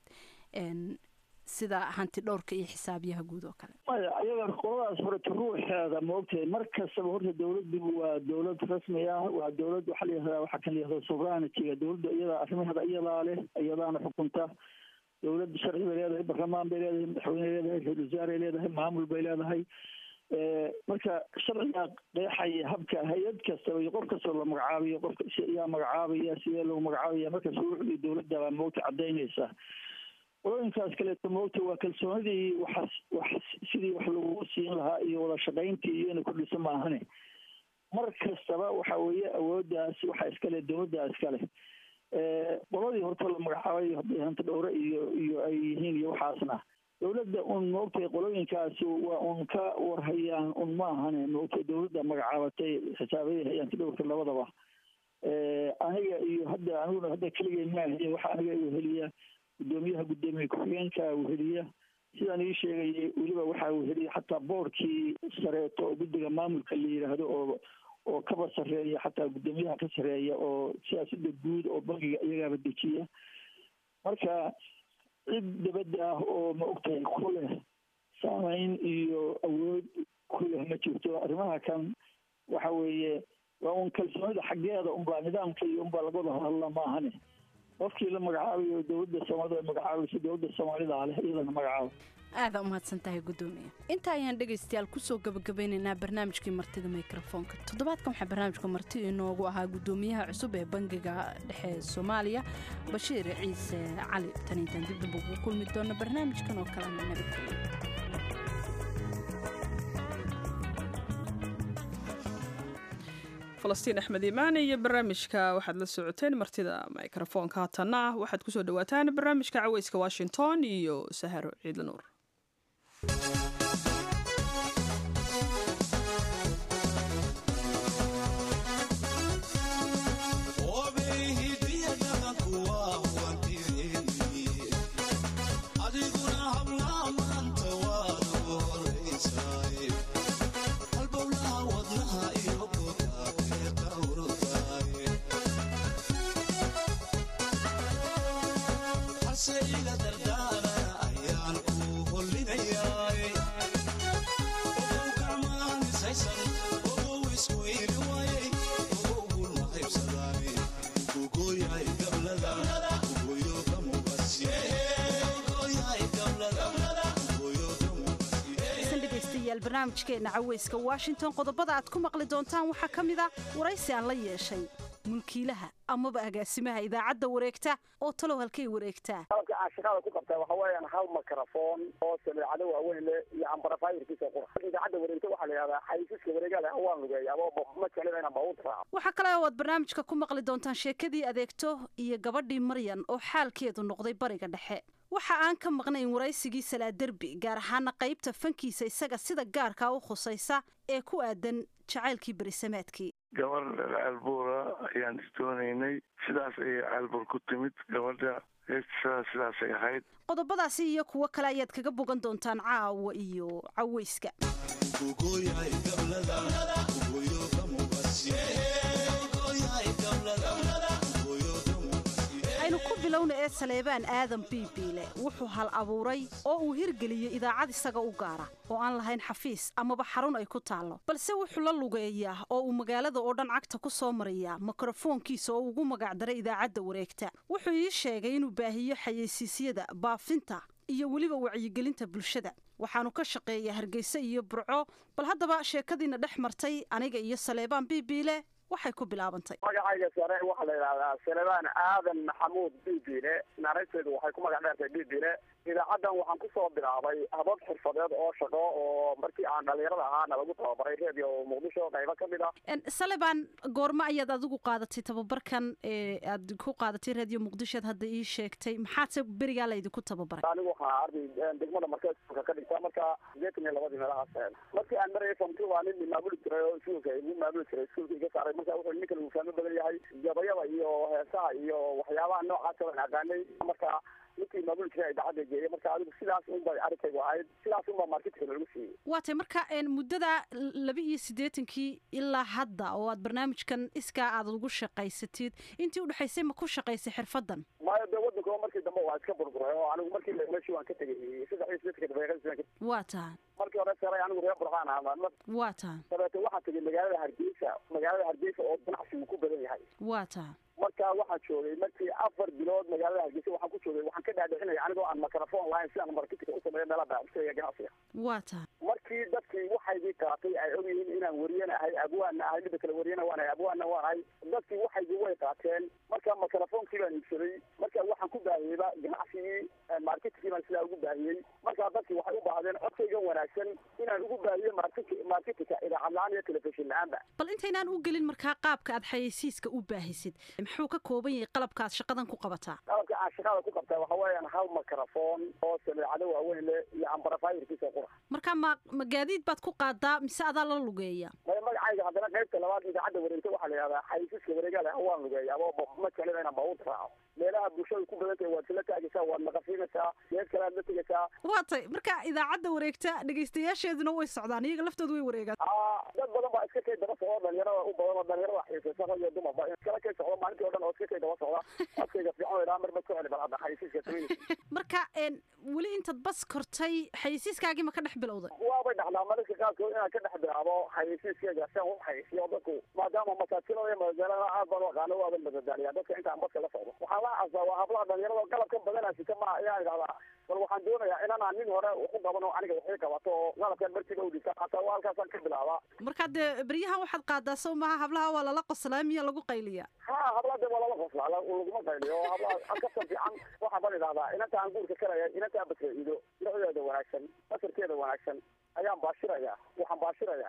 sida hanti dhowrka iyo xisaabiyaha guud oo kale maya ayaga qoladaas horeta ruuxeeda maogtahay mar kastaba horta dowladdu waa dowlad rasmi ah waa dowlad waxaa la yihahdaa waxaa kan la yihahda sovereigntyga dowladda iyadaa arrimaheeda iyadaa leh iyadaana xukunta dowladda sharci bay leedahay barlamaan bay leedahay madaxweyne leedahay ra-isul wasaarey leedahay maamul bay leedahay marka sharcigaa qeexaya habka hay-ad kastaba iyo qof kastaba la magacaabiyo qofka yaa magacaabaya sidee lagu magacaabaya marka shuruucdii dowladda baa moogta cadaynaysa qolooyinkaas kaleeto moogta waa kalsoonidii waxas wax sidii wax lagu siin lahaa iyo wada shaqayntii iyo inay kordhiso maahane mar kastaba waxa weeye awooddaas waxaa iskale dowladdaa iskale qoladii horta la magacaabay hadday hanta dhowre iyo iyo ay yihiin iyo waxaasna dowladda un maogtahay qolooyinkaasi waa un ka warhayaan un maahane maogtahay dowladda magacaabatay xisaabayada hay-anta dhowrka labadaba aniga iyo hadda aniguna hadda keligay maahiye waxa aniga weheliya guddoomiyaha guddoomiye ku-xigeenka weheliya sidaan ii sheegayay weliba waxaa weheliya xataa boorkii sareeto oo guddiga maamulka la yidhaahdo oo oo kaba sarreeya xataa guddoomiyaha ka sarreeya oo siyaasada guud oo bangiga iyagaaba dejiya marka cid dabadda ah oo ma ogtahay ku leh saameyn iyo awood ku leh ma jirto arrimaha kan waxa weeye waa un kalsoonida xaggeeda unbaa nidaamka iyo unbaa laga wada hadla maahane qofkii la magacaabayo dowladda soomaalida ay magacaabayso dowladda soomaalida leh iyadana magacaabo aada umahadsan tahay guddoomiye inta ayaan dhegaystayaal kusoo gabagabeynaynaa barnaamijkii martida mikrofoonka toddobaadkan waxaa barnaamijka marti inoogu ahaa guddoomiyaha cusub ee bangiga dhexe ee soomaaliya bashiir ciise cali tan intaan dib damba ugu kulmi doona barnaamijkan oo kalena nabadgelyo falastiin axmed iimaan iyo barnaamijka waxaad la socoteen martida mikrofoonka haatanna waxaad kusoo dhawaataan barnaamijka caweyska washington iyo saharo ciidla nuur barnaamijkeena caweyska washington qodobada aad ku maqli doontaan waxaa ka mid a waraysi aan la yeeshay mulkiilaha amaba agaasimaha idaacadda wareegta oo talow halkay wareegtaa qalabka aan shaqada ku qabtaa waxa weeyaan hal mikrofon oo sameecado waaweyn leh iyo ambarafayirkiisa qura idaacadda wareegta waxaa la yidhahdaa xayisiska wareegale waan lugeeya abo ma jeclina inaan baabuurta raaco waxaa kale oo aad barnaamijka ku maqli doontaan sheekadii adeegto iyo gabadhii maryan oo xaalkeedu noqday bariga dhexe waxa aan ka maqnayn waraysigii salaaderbi gaar ahaana qaybta fankiisa isaga sida gaarkaa u khusaysa ee ku aadan jacaylkii berisamaadkii gabar caalbuura ayaan isdoonaynay sidaas ayay caalbuur ku timid gabadha heestisada sidaasay ahayd qodobadaasi iyo kuwo kale ayaad kaga bogan doontaan caawa iyo caweyska aynu ku bilowna ee saleebaan aadan biibiile wuxuu hal abuuray oo uu hirgeliyey idaacad isaga u gaara oo aan lahayn xafiis amaba xarun ay ku taallo balse wuxuu la lugeeyaa oo uu magaalada oo dhan cagta ku soo marayaa mikrofoonkiisa oo ugu magacdaray idaacadda wareegta wuxuu ii sheegay inuu baahiyo xayeysiisyada baafinta iyo weliba wacyigelinta bulshada waxaanu ka shaqeeyaa hargeysa iyo burco bal haddaba sheekadiina dhex martay aniga iyo saleebaan biibiile waxay ku bilaabantay magacayga sare waxaa la yidhahdaa salebaan aadan maxamuud bibile naarayteedu waxay ku magac dheertay bibile idaacaddan waxaan kusoo bilaabay habab xirfadeed oo shaqo oo markii aan dhalinyarada ahaana lagu tababaray redio muqdisho qaybo ka mid ah saleban goormo ayaad adigu qaadatay tababarkan ee aad ku qaadatay radio muqdishoad hadda ii sheegtay maxaadse berigaa laydinku tababaray anigu waxaa arday degmada markeeska ka dhigta marka sideetan iyo labadii meelahaas markii aan marayay famti waa nin maamuli jiray oo iskuulka igu maamuli jiray iskuulka iga saaray marka wuxuu ninkan uu fahmo badan yahay gabayada iyo heesaha iyo waxyaabaha noocaasa waan aqaanay marka ninkii maamuli jiray idaacadda geeyay marka adigu sidaas unbay arrinkaygu ahayd sidaas unbaa marketka lagu siiyey waa tay marka muddada laba iyo siddeetankii ilaa hadda oo aad barnaamijkan iskaa aad ugu shaqaysatid intii udhexaysay ma ku shaqaysay xirfadan maayo dee waddanka markii dambe waa iska burburay oo anigu markii meeshii waan ka tegay saddex iyo siddeetanka daqiiqadii waa tahay markii hore saray anigu reer burqaan ahaa waa tahay dabeete waxaan tegay magaalada hargeysa magaalada hargeysa oo ganacsigu ku badan yahay waa tahay marka waxaan joogay markii afar bilood magaalada hargeysa waxaan ku joogay waxaan ka dhaadhicinaya anigoo aan microphone lahayn si aan marketinga u sameeyo meelaha baaxisaya ganacsiga waa tahay markii dadkii waxaygii qaatay ay og yihiin inaan wariyana ahay abwaanna ahay midda kale wariyana waan ahay abwaanna waan ahay dadkii waxaygii way qaateen marka microphonekii baan iibsaday marka waxaan ku baahiyeyba ganacsigii marketingkii baan sidaa ugu baahiyey marka dadkii waxay u baahdeen codkayga wanaagsan inaan ugu baahiyo marketingka idaacad la-aan iyo telefishin la-aanba bal intaynaan u gelin markaa qaabka aad xayeysiiska u baahisid muxuu ka kooban yahay qalabka aad shaqadan ku qabataa qalabka aan shaqada ku qabtaa waxa weeyaan hal mikrofon oo sameecado waaweyn leh iyo ambarafayirkiisa qura marka ma ma gaadiid baad ku qaadaa mise adaa la lugeeya maya magacayga haddana qaybta labaad idaacadda wareegta waxaa la yidhahdaa xayisiska wareegale waan lugeeya abo ma jeclina inaan baabuurta raaco meelaha bulshada ku badan tahay waad kala taagaysaa waad naqafiinaysaa geed kale aad la tegaysaa waa tay marka idaacadda wareegta dhegaystayaasheeduna way socdaan iyaga laftoodu way wareegaan dad badan baa iska kay daba socda dhalinyarada u badan oo dhalinyarada xiisaysa rag iyo dumarba iskala kay socda maalintii o dhan oo iska kay daba socda codkayga fiican oo idhaa mar bad ku celi bal hadda xayisiiska sameynaysa marka weli intaad bas kortay xayisiiskaagii ma ka dhex bilowday waabay dhacdaa mararka qaarkood inaan ka dhex bilaabo xayisiiskeyga si aan u xayisiyo dadku maadaama masaajilada iyo magaalada aad baan u aqaano waaban madadaaliyaa dadka intaan baska la socdo waxaan la casdaa waa hablaha dhalinyarada qalabka badanaa sita ma ayaa idhahdaa bal waxaan doonayaa inanaan nin hore waxu qaban oo aniga waxay qabato oo qalabkan markiiba udhigta hataa waa halkaasaan ka bilaabaa marka dee beryahan waxaad qaadaa sow maaha hablaha waa lala qoslaa miya lagu qayliya ha hablaha de waa lala qoslaa laguma qayliyo hablaha kasan fiican waxaa baan idhahdaa inanta aan guurka karaya inantaa basra ido noocdeeda wanaagsan basarkeeda wanaagsan ayaan baashirayaa waxaan baashirayaa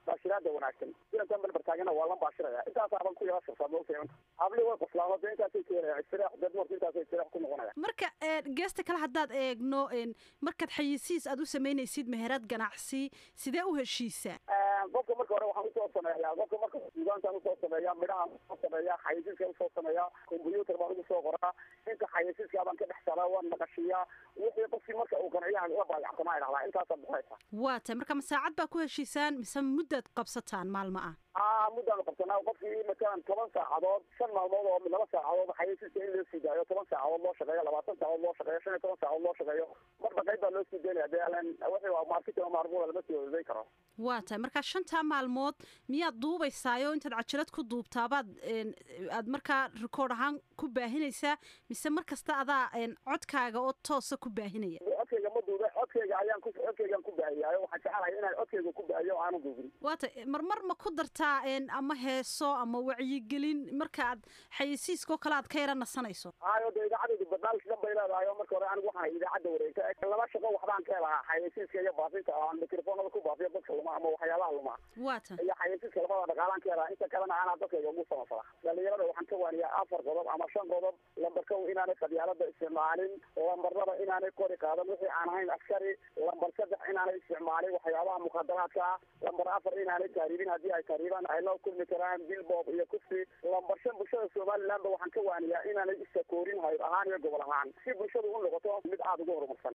baashiraada wanaagsan inankan barbar taagana waa lan baashiraya intaasaban ku yara shirsaa moogtahay habli way qoslaamo de intaasay keenaya istirax dad marka intaasay istirax ku noqonaya marka geesta kale haddaad eegno markaad xayisiis aad u samaynaysid meherad ganacsi sidee u heshiisaa qofka marka hore waxaan usoo sameeyaa qofka marka suugaantaan usoo sameeyaa midhahaan usoo sameeyaa xayisiiskaan usoo sameeyaa combyuutar baan ugu soo qoraa inta xayisiiska baan ka dhex saraa waan naqashiyaa wixii qofkii marka uu qanciyaha la baayacsamaa idhahdaa intaasaa buxaysa waa tahay marka ma saacad baa ku heshiisaan mise muddaad qabsataan maalmo ah a muddaanu qabsanaa qofkii matalan toban saacadood shan maalmood oo laba saacadood xayisiiska in loo sii daayo toban saacadood loo shaqeeyo labaatan saacadood loo shaqeeyo shan iyo toban saacadood loo shaqeeyo marba qayb baa loo sii daynaya dee alan wixii waa marketing oo maarmuda lama sii wadaday karo waa tahay marka shantaa maalmood miyaad duubaysaayo intaad cajalad ku duubtaabaad aad markaa rikoord ahaan ku baahinaysaa mise mar kasta adaa codkaaga oo toosa ku baahinaya codkayga ma duube codkayga ayaan ku codkaygaan ku baahiyaayo waxaan jecelahay inaan codkayga ku baahiyo oo aanu duubin waa tahay marmar ma ku dartaa ama heeso ama wacyigelin marka aad xayisiiskoo kale aad ka yara nasanayso hayo de idaacadaydu barnaamij dhan bay leedahay oo marka hore anigu waxaan idaacadda wareegta laba shaqo waxbaan ka helahaa xayisiiska iyo baafinta oo aan mikrofoonada ku baafiyo dadka luma ama waxyaabaha luma waa tahay iyo xayisiiska labada dhaqaalaan ka helaa inta kalena aanaa dadkayga ugu samafala dhalinyarada waxaan ka waaniyaa afar qodob ama shan qodob lambar kow inaanay qabyaalada isticmaalin lambar laba inaanay kori qaadan wixii aan ahayn askari lambar saddex inaanay isticmaalin waxyaabaha mukhadaraadka ah lambar afar inaanay taariibin haddii ay taariibaan ay la kulmi karaan bilbob iyo kufsi lambar shan bulshada somalilandba waxaan ka waaniyaa inaanay isakoorin hayr ahaan iyo gobol ahaan si bulshadu u noqoto mid aada ugu horumarsan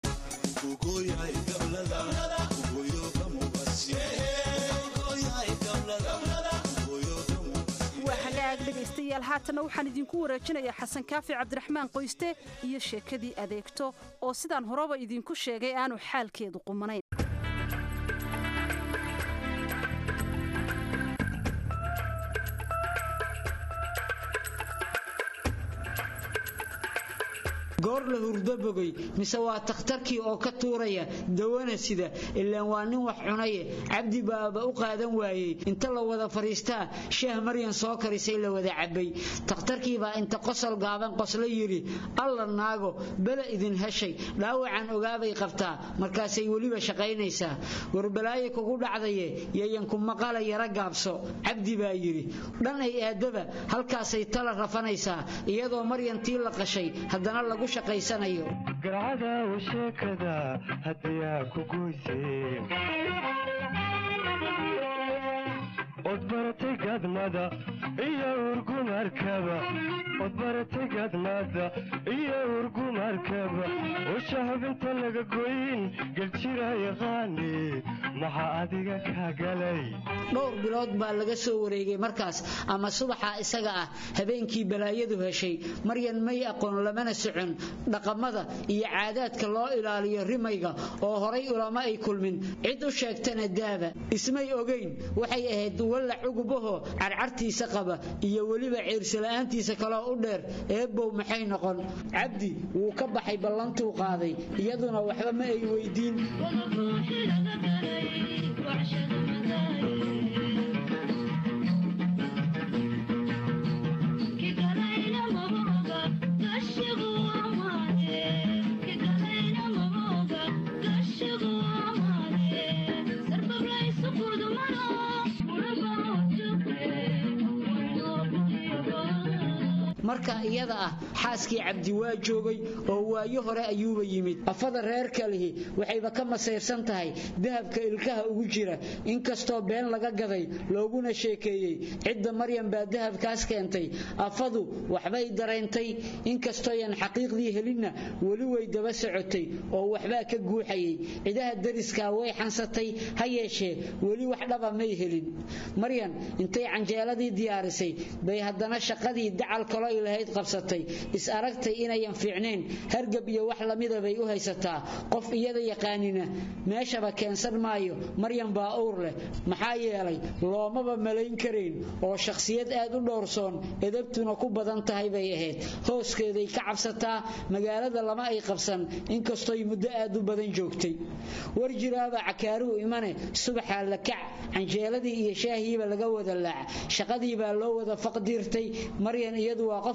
waa hagaag dhegaystayaal haatana waxaan idinku wareejinayaa xasan kaafi cabdiraxmaan qoyste iyo sheekadii adeegto oo sidaan horeba idinku sheegay aanu xaalkeedu qumanayn goor la hurdo bogay mise waa takhtarkii oo ka tuuraya dawana sida ilaan waa nin wax cunaye cabdi baaba u qaadan waayey inta la wada fadhiistaa shaah maryan soo karisay la wada cabbay takhtarkiibaa inta qosol gaaban qosla yidhi alla naago bela idin heshay dhaawacan ogaabay qabtaa markaasay weliba shaqaynaysaa warbalaaye kugu dhacdaye yayanku maqala yara gaabso cabdi baa yidhi dhan ay aadaba halkaasay tala rafanaysaa iyadoo maryantii la qashay haddana lagu garcadaw sheekada haddiyaa ku goyseen od baratay gadmada iyo urgumarkaba od baratay gadmada iyo urgumarkaba usha hubinta laga goyn geljira yaqaani maxaa adiga ka galay dhowr bilood baa laga soo wareegay markaas ama subaxa isaga ah habeenkii balaayadu heshay maryan may aqoon lamana socon dhaqamada iyo caadaadka loo ilaaliyo rimayga oo horay ulama ay kulmin cid u sheegtana daaba ismay ogayn waxay ahayd walla cugubaho carcartiisa qaba iyo weliba ciirsila'aantiisa kaloo u dheer eebbow maxay noqon cabdi wuu ka baxay ballantuu qaaday iyaduna waxba ma ay weydiin marka iyada ah xaaskii cabdi waa joogay oo waayo hore ayuuba yimid afada reer kalihi waxayba ka masayrsan tahay dahabka ilkaha ugu jira inkastoo been laga gaday looguna sheekeeyey cidda maryam baa dahabkaas keentay afadu waxbay dareentay inkastooyan xaqiiqdii helinna weli way daba socotay oo waxbaa ka guuxayay cidaha dariskaa way xansatay ha yeeshee weli wax dhaba may helin maryan intay canjeeladii diyaarisay bay haddana shaqadii dacal kalo ay lahayd qabsatay is aragtay inayan fiicnayn hargab iyo wax lamida bay u haysataa qof iyada yaqaanina meeshaba keensan maayo maryan baa owr leh maxaa yeelay loomaba malayn karayn oo shakhsiyad aad u dhowrsoon edabtuna ku badan tahay bay ahayd hooskeeday ka cabsataa magaalada lama ay qabsan inkastooy muddo aad u badan joogtay war jiraaba cakaaruhu imane subaxaa la kac canjeeladii iyo shaahiiba laga wada laac shaqadii baa loo wada faqdiirtay maryan iyadu waa qof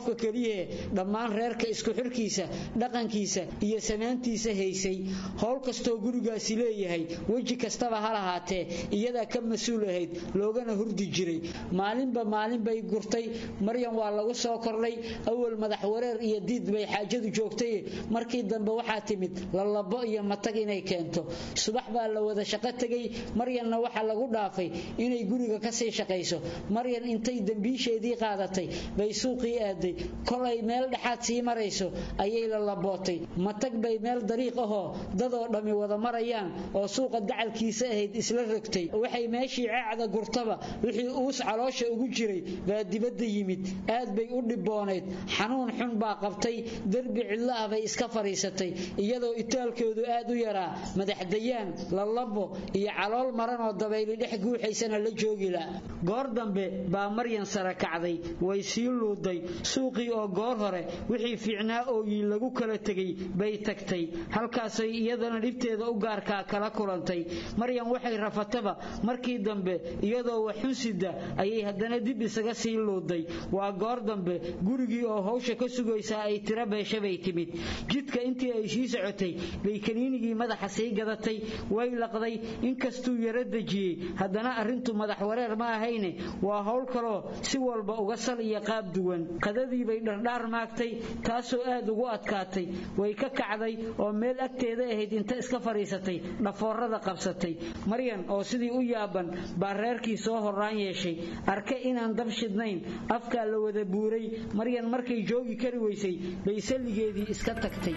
qofka keliyahe dhammaan reerka isku xirkiisa dhaqankiisa iyo samaantiisa haysay howl kastoo gurigaasi leeyahay weji kastaba ha lahaatee iyadaa ka mas-uul ahayd loogana hurdi jiray maalinba maalin bay gurtay maryan waa lagu soo kordhay awal madax wareer iyo diid bay xaajadu joogtay markii dambe waxaa timid lalabo iyo matag inay keento subax baa la wada shaqo tegay maryanna waxaa lagu dhaafay inay guriga kasii shaqayso maryan intay dembiisheedii qaadatay bay suuqii aaday kolay meel dhexaad sii marayso ayay lalabootay matag bay meel dariiq ahoo dadoo dhammi wada marayaan oo suuqa dacalkiisa ahayd isla rogtay waxay meeshii ceecda gurtaba wixii uus caloosha ugu jiray baa dibadda yimid aad bay u dhiboonayd xanuun xun baa qabtay derbi cidlo ah bay iska fadhiisatay iyadoo itaalkoodu aad u yaraa madaxdayaan lalabo iyo calool maran oo dabayli dhex guuxaysana la joogila goor dambe baa maryan sara kacday way sii luuday suuqii oo goor hore wixii fiicnaa ooyi lagu kala tegay bay tagtay halkaasay iyadana dhibteeda u gaarkaa kala kulantay maryan waxay rafataba markii dambe iyadoo waxunsida ayay haddana dib isaga sii luuday waa goor dambe gurigii oo hawsha ka sugaysaa ay tira beesha bay timid jidka intii ay sii socotay bay kaniinigii madaxa sii gadatay way laqday inkastuu yaro dejiyey haddana arrintu madax wareer ma ahayne waa howl kaloo si walba uga sal iyo qaab duwan qadadii bay dhardhaar maagtay taasoo aad ugu adkaatay way ka kacday oo meel agteeda ahayd inta iska fadhiisatay dhafoorada qabsatay maryan oo sidii u yaaban baa reerkii soo horraan yeeshay arke inaan dab shidnayn afkaa la wada buuray maryan markay joogi kari weysay bay salligeedii iska tagtay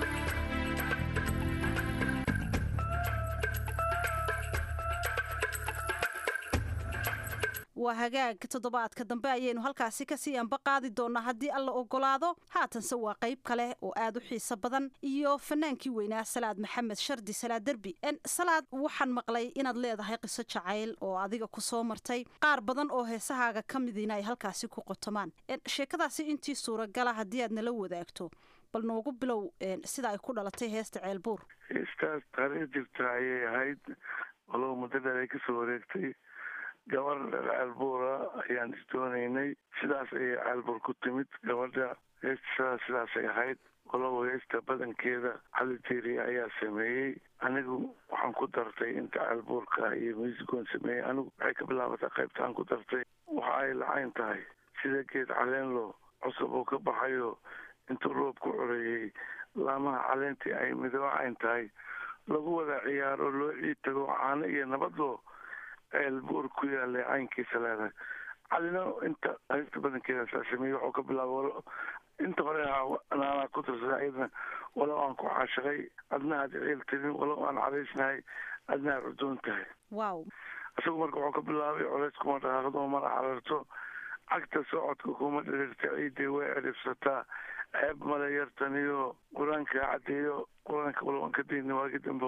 waa hagaag toddobaadka dambe ayaynu halkaasi kasii anba qaadi doonaa haddii alla ogolaado haatanse waa qayb kale oo aad u xiiso badan iyo fanaankii weynaa salaad maxamed shardi salaad derbi salaad waxaan maqlay inaad leedahay qiso jacayl oo adiga ku soo martay qaar badan oo heesahaaga ka midiina ay halkaasi ku qotomaan sheekadaasi intii suuragala haddii aad nala wadaagto bal noogu bilow sida ay ku dhalatay heesta ceelbuur heestaas taariikh jirta ayay ahayd walow muddo dheer ay kasoo wareegtay gabar caalbuura ayaan isdoonaynay sidaas ayay caalbuur ku timid gabadha heestasada sidaasay ahayd walow heesta badankeeda cali tiiri ayaa sameeyey anigu waxaan ku dartay inta caalbuurka iyo muusigoon sameeyey anigu waxay ka bilaabatay qaybtaan ku dartay waxa ay lacayn tahay sida geed caleenlo cusub oo ka baxayo intuu roob ku coreeyey laamaha caleentii ay midoocayn tahay lagu wada ciyaaro loo ciid tago caano iyo nabadoo ceelbuur ku yaalay caynkiisa leedahay calina inta haysta badankeeda saa sameeyey waxuu ka bilaaba inta hore naanaa ku tirsada iyadana walow aan ku caashaqay adna aad ciil tirin walow aan cadaysnahay adna aad cudoon tahay wow isagu marka wuxuu ka bilaabay colays kuma dhaqaaqdo mana cararto cagta socodka kuma dhirirta ciiddii way ciribsataa ceeb male yartaniyo qur-aanka caddeeyo qur-aanka walow aan ka dayna waagi dambe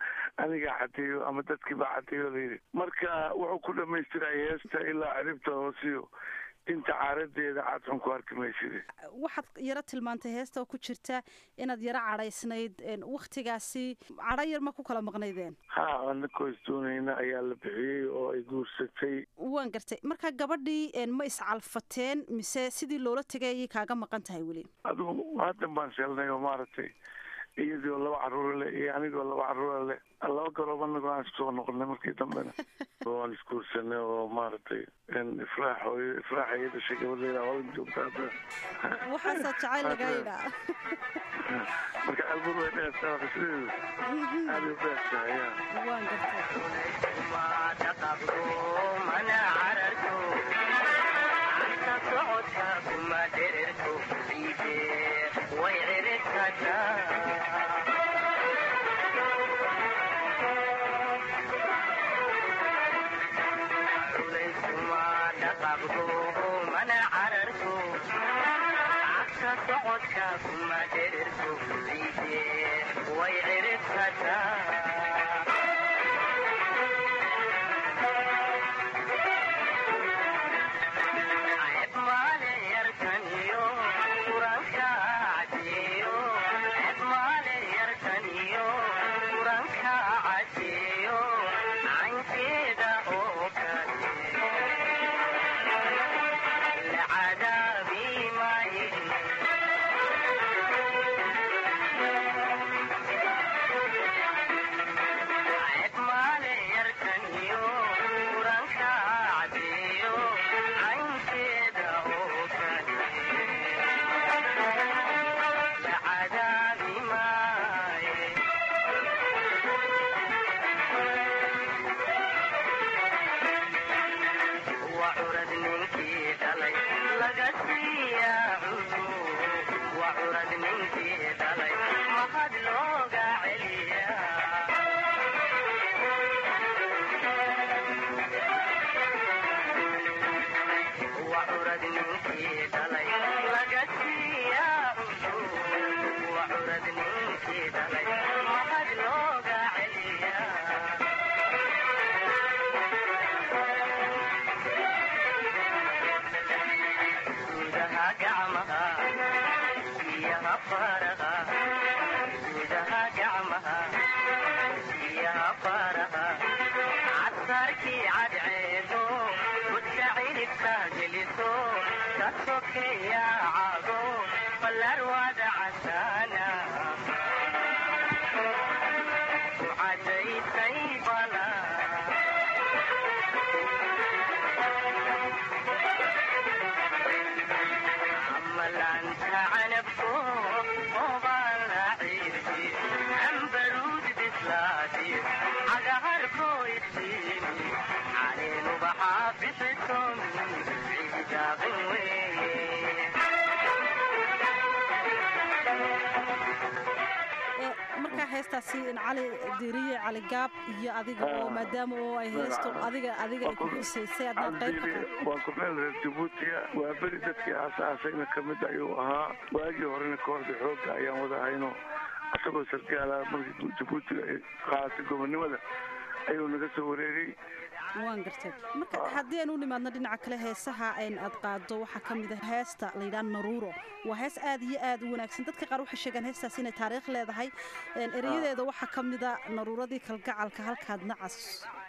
anigaa caddeeyo ama dadkii baa caddeeyo layidhi marka wuxuu ku dhamaystiray heesta ilaa ciribta hoosiyo inta caaradeeda cadxun ku arki mayside waxaad yaro tilmaantay heesta oo ku jirta inaad yaro cadhaysnayd waktigaasi cadho yar ma ku kala maqnaydeen ha anakoo isdoonayna ayaa la bixiyey oo ay guursatay waan gartay marka gabadhii ma iscalfateen mise sidii loola tegay ayay kaaga maqan tahay weli adigu haddan baan sheelnay oo maaragtay iyadoo laba caruura leh iyo anigoo laba caruura leh laba garoob anagoo aan iskusoo noqonay markii dambena waan isguursanay oo maaragtay ifraax hooyo ifraax ay dhashay gabadheeda holan joogta hadda waxaasaa jacayl lagaa yidhaa marka albur way dheertaa qisdeedu aad u dheertaa ya waan العذاب ما markaa heestaasi cali diriye cali gaab iyo adiga oo maadaama oo ay heesto adiga adiga ay ku xusaysay adnaad qayb ka waa kordheel reer jabuutiya waa beri dadkii aasaasayna ka mid ayuu ahaa waagii horena kooxda xoogga ayaan wada hayno isagoo sargaala markii jabuutiga ay qaadatay gobonnimada ayuu naga soo wareegay waan gartay marka haddii aan u nimaadno dhinaca kale heesaha aad qaado waxaa ka mid a heesta layidhaha naruuro waa hees aad iyo aad u wanaagsan dadka qaar waxay sheegaan heestaas inay taariikh leedahay erayadeeda waxaa ka mid a naruuradii kalgacalka halkaad nacas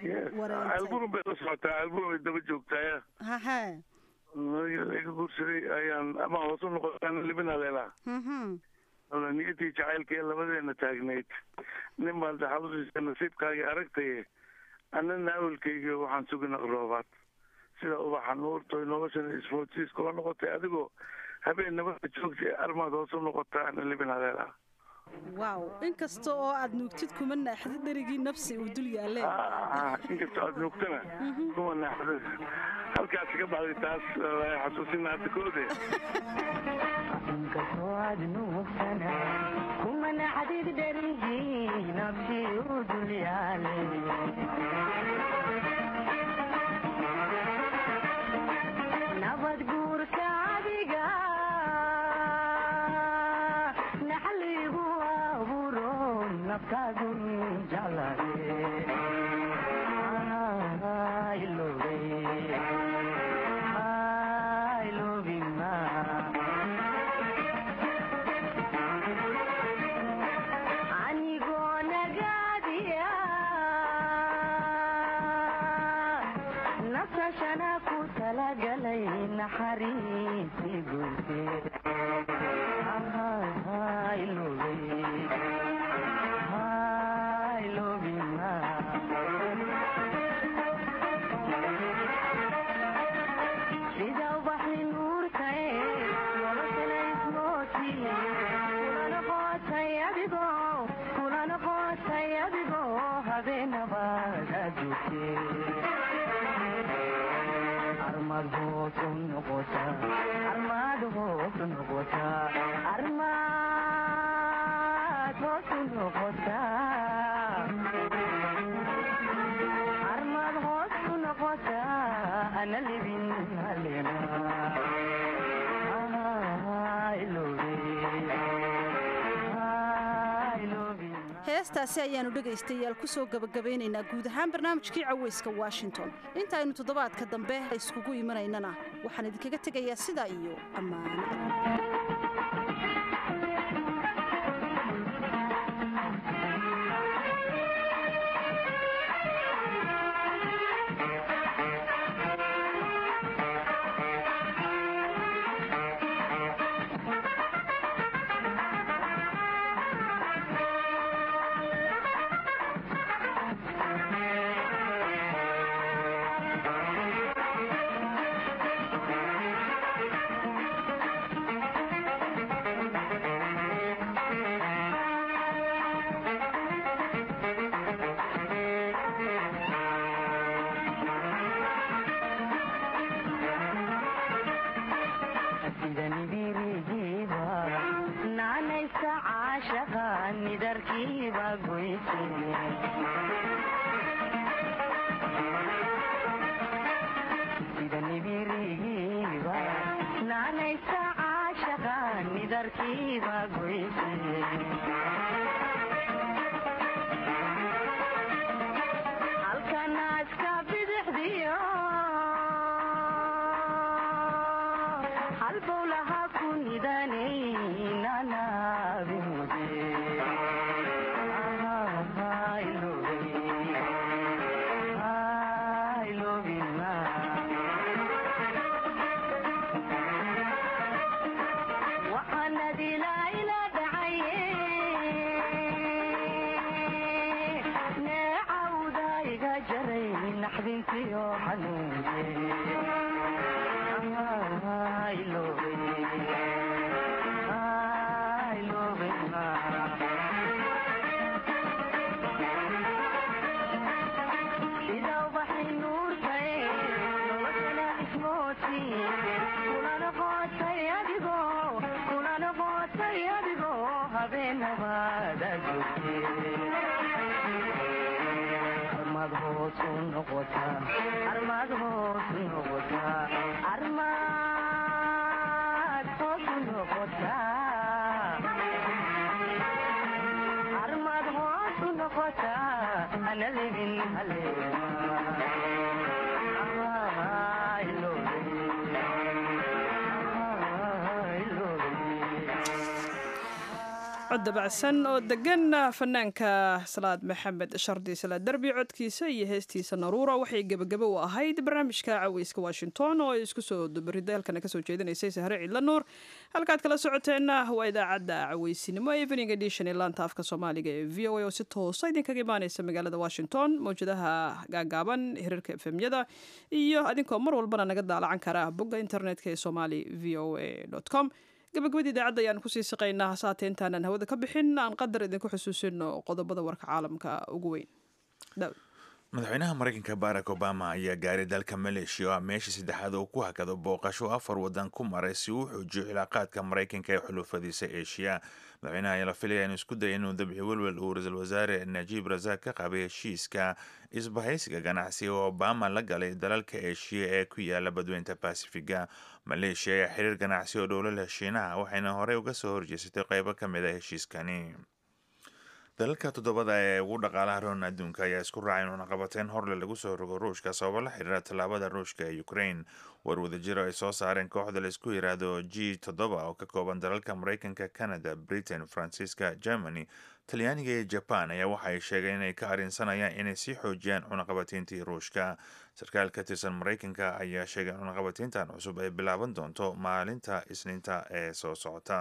alburum bay la socotaa alburum bay daba joogtaaya haha iga guursaday ayaan ama hoos u noqotaan libina leelaa niyatii jacaylkee labadeena taagnayd nin baan daxalusiisa nasiibkaagii aragtaye annana awelkayga waxaan sugi naqroobaad sida ubaxa nuurtoy noloshana isfoodsiis kula noqotay adigoo habeen nabada joogtay armaad hoos u noqotaa ana libin haleela wow inkasta oo aad nuugtid kuma naaxdid dherigii nafsi uu dul yaalle inkastoo aad nuugtana kuma naaxdid halkaas ka baxday taas xasuusina hadda koode inkastoo aad nuugtana kuma naaxdid dherigii nafsi uu dul yaale nabad guurka adiga naxligu abuuro naftaadu jeclade anigoo nagaadiya nafsashana ku talagalay naxariisi gurte sida ubaxi nuurtae noloshana ismooti kulana qootay adigoo kulana qootay adigoo habeenabaada joogte armad hoos u noqota armad hoos u noqota armad hoos u noqota armad hoos u noqota ana libin halena heestaasi ayaannu dhegaystayaal ku soo gebagabaynaynaa guud ahaan barnaamijkii cawayska washington intaaynu toddobaadka dambe iskugu imanaynana waxaan idinkaga tegayaa sidaa iyo ammaano sida nibirigiiba naanaysa caashaqa nidarkiiba goyse halkanaaska bidixdiyo halbowlaha ku nidanay nanaabimode armad hoos u noqotaa armad hoos u noqotaa armad hoos u noqotaa armad hoos u noqotaa ana libin haleema cod dabacsan oo degan fanaanka salaad maxamed shardi salaad derbi codkiisa iyo heestiisa naruura waxay gebagabo u ahayd barnaamijka caweyska washington oo ay isku soo dubarida halkana kasoo jeedinaysay sahre ciidla nuur halkaad kala socoteenna waa idaacadda caweysinimo evening edition ee laanta afka soomaaliga ee v o a oo si toosa idinkaga imaaneysa magaalada washington mawjadaha gaagaaban hirarka efemyada iyo adinkoo mar walbana naga daalacan kara bogga internetka ee somali v o a com gabagabadii idaacadda ayaan kusii siqaynaa hasaate intaanan hawada ka bixin aan qadar idinku xusuusino qodobada warka caalamka ugu weyn madaxweynaha mareykanka barack obama ayaa gaaray dalka maleeshiya oo ah meeshii saddexaad oo ku hakado booqasho afar wadan ku maray si uu xoojiyo cilaaqaadka maraykanka ee xulufadiisa eeshiya madaxweynaha ayaa la filaya inuu isku daya inuu dabci welwel uu ra-iisul wasaare najiib rasaaq ka qabay heshiiska isbahaysiga ganacsi oo obama la galay dalalka eeshiya ee ku yaala badweynta basifiga maleeshiya ayaa xiriir ganacsi oo dhowlala shiinaha waxayna horey uga soo horjeesatay qeybo ka mid a heshiiskani dalalka toddobada ee ugu dhaqaalaha roon adduunka ayaa isku raacay in cunaqabateyn horle lagu soo rogo ruushka sababo la xiriira tallaabada ruushka ee ukraine war wadajiro ay soo saareen kooxda laisku yiraahdo g toddoba oo ka kooban dalalka mareykanka canada britain faransiiska germany talyaaniga iyo jaban ayaa waxa ay sheegeen inay ka arrinsanayaan inay sii xoojiyaan cunaqabateyntii ruushka sarkaal ka tirsan mareykanka ayaa sheegay in cunaqabateyntan cusub ay bilaaban doonto maalinta isniinta ee soo socota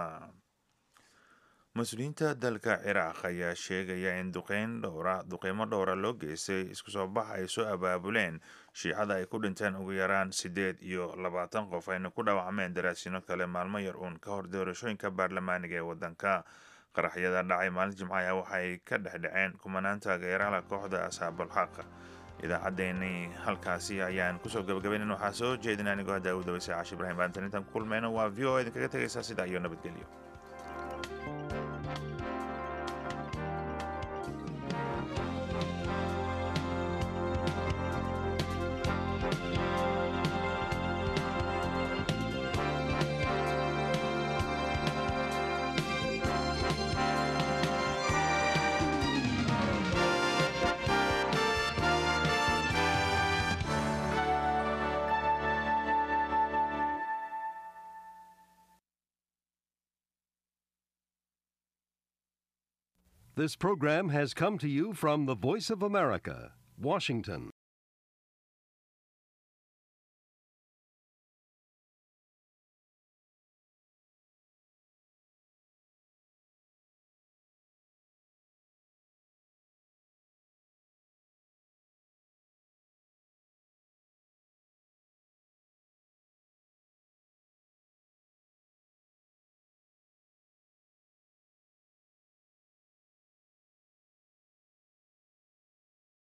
mas-uuliyiinta dalka ciraaq ayaa sheegaya in duqeyn dhowra duqeymo dhowra loo geystay isku soo bax ay soo abaabuleen shiicada ay ku dhinteen ugu yaraan siddeed iyo labaatan qof ayna ku dhaawacmeen daraasiino kale maalmo yar uun ka hor doorashooyinka baarlamaaniga ee waddanka qaraxyada dhacay maalin jimcaha waxay ka dhexdhaceen kumanaan taageeraha kooxda asxaabul xaq idaacaddeenii halkaasi ayaan kusoo gabagabaynan waxaa soo jeedin anigoo hadda u dawaysay caashi ibrahim baantan intaan ku kulmayno waa v o idinkaga tegaysaa sidaa iyo nabadgelyo This program has come to you from the Voice of America, Washington.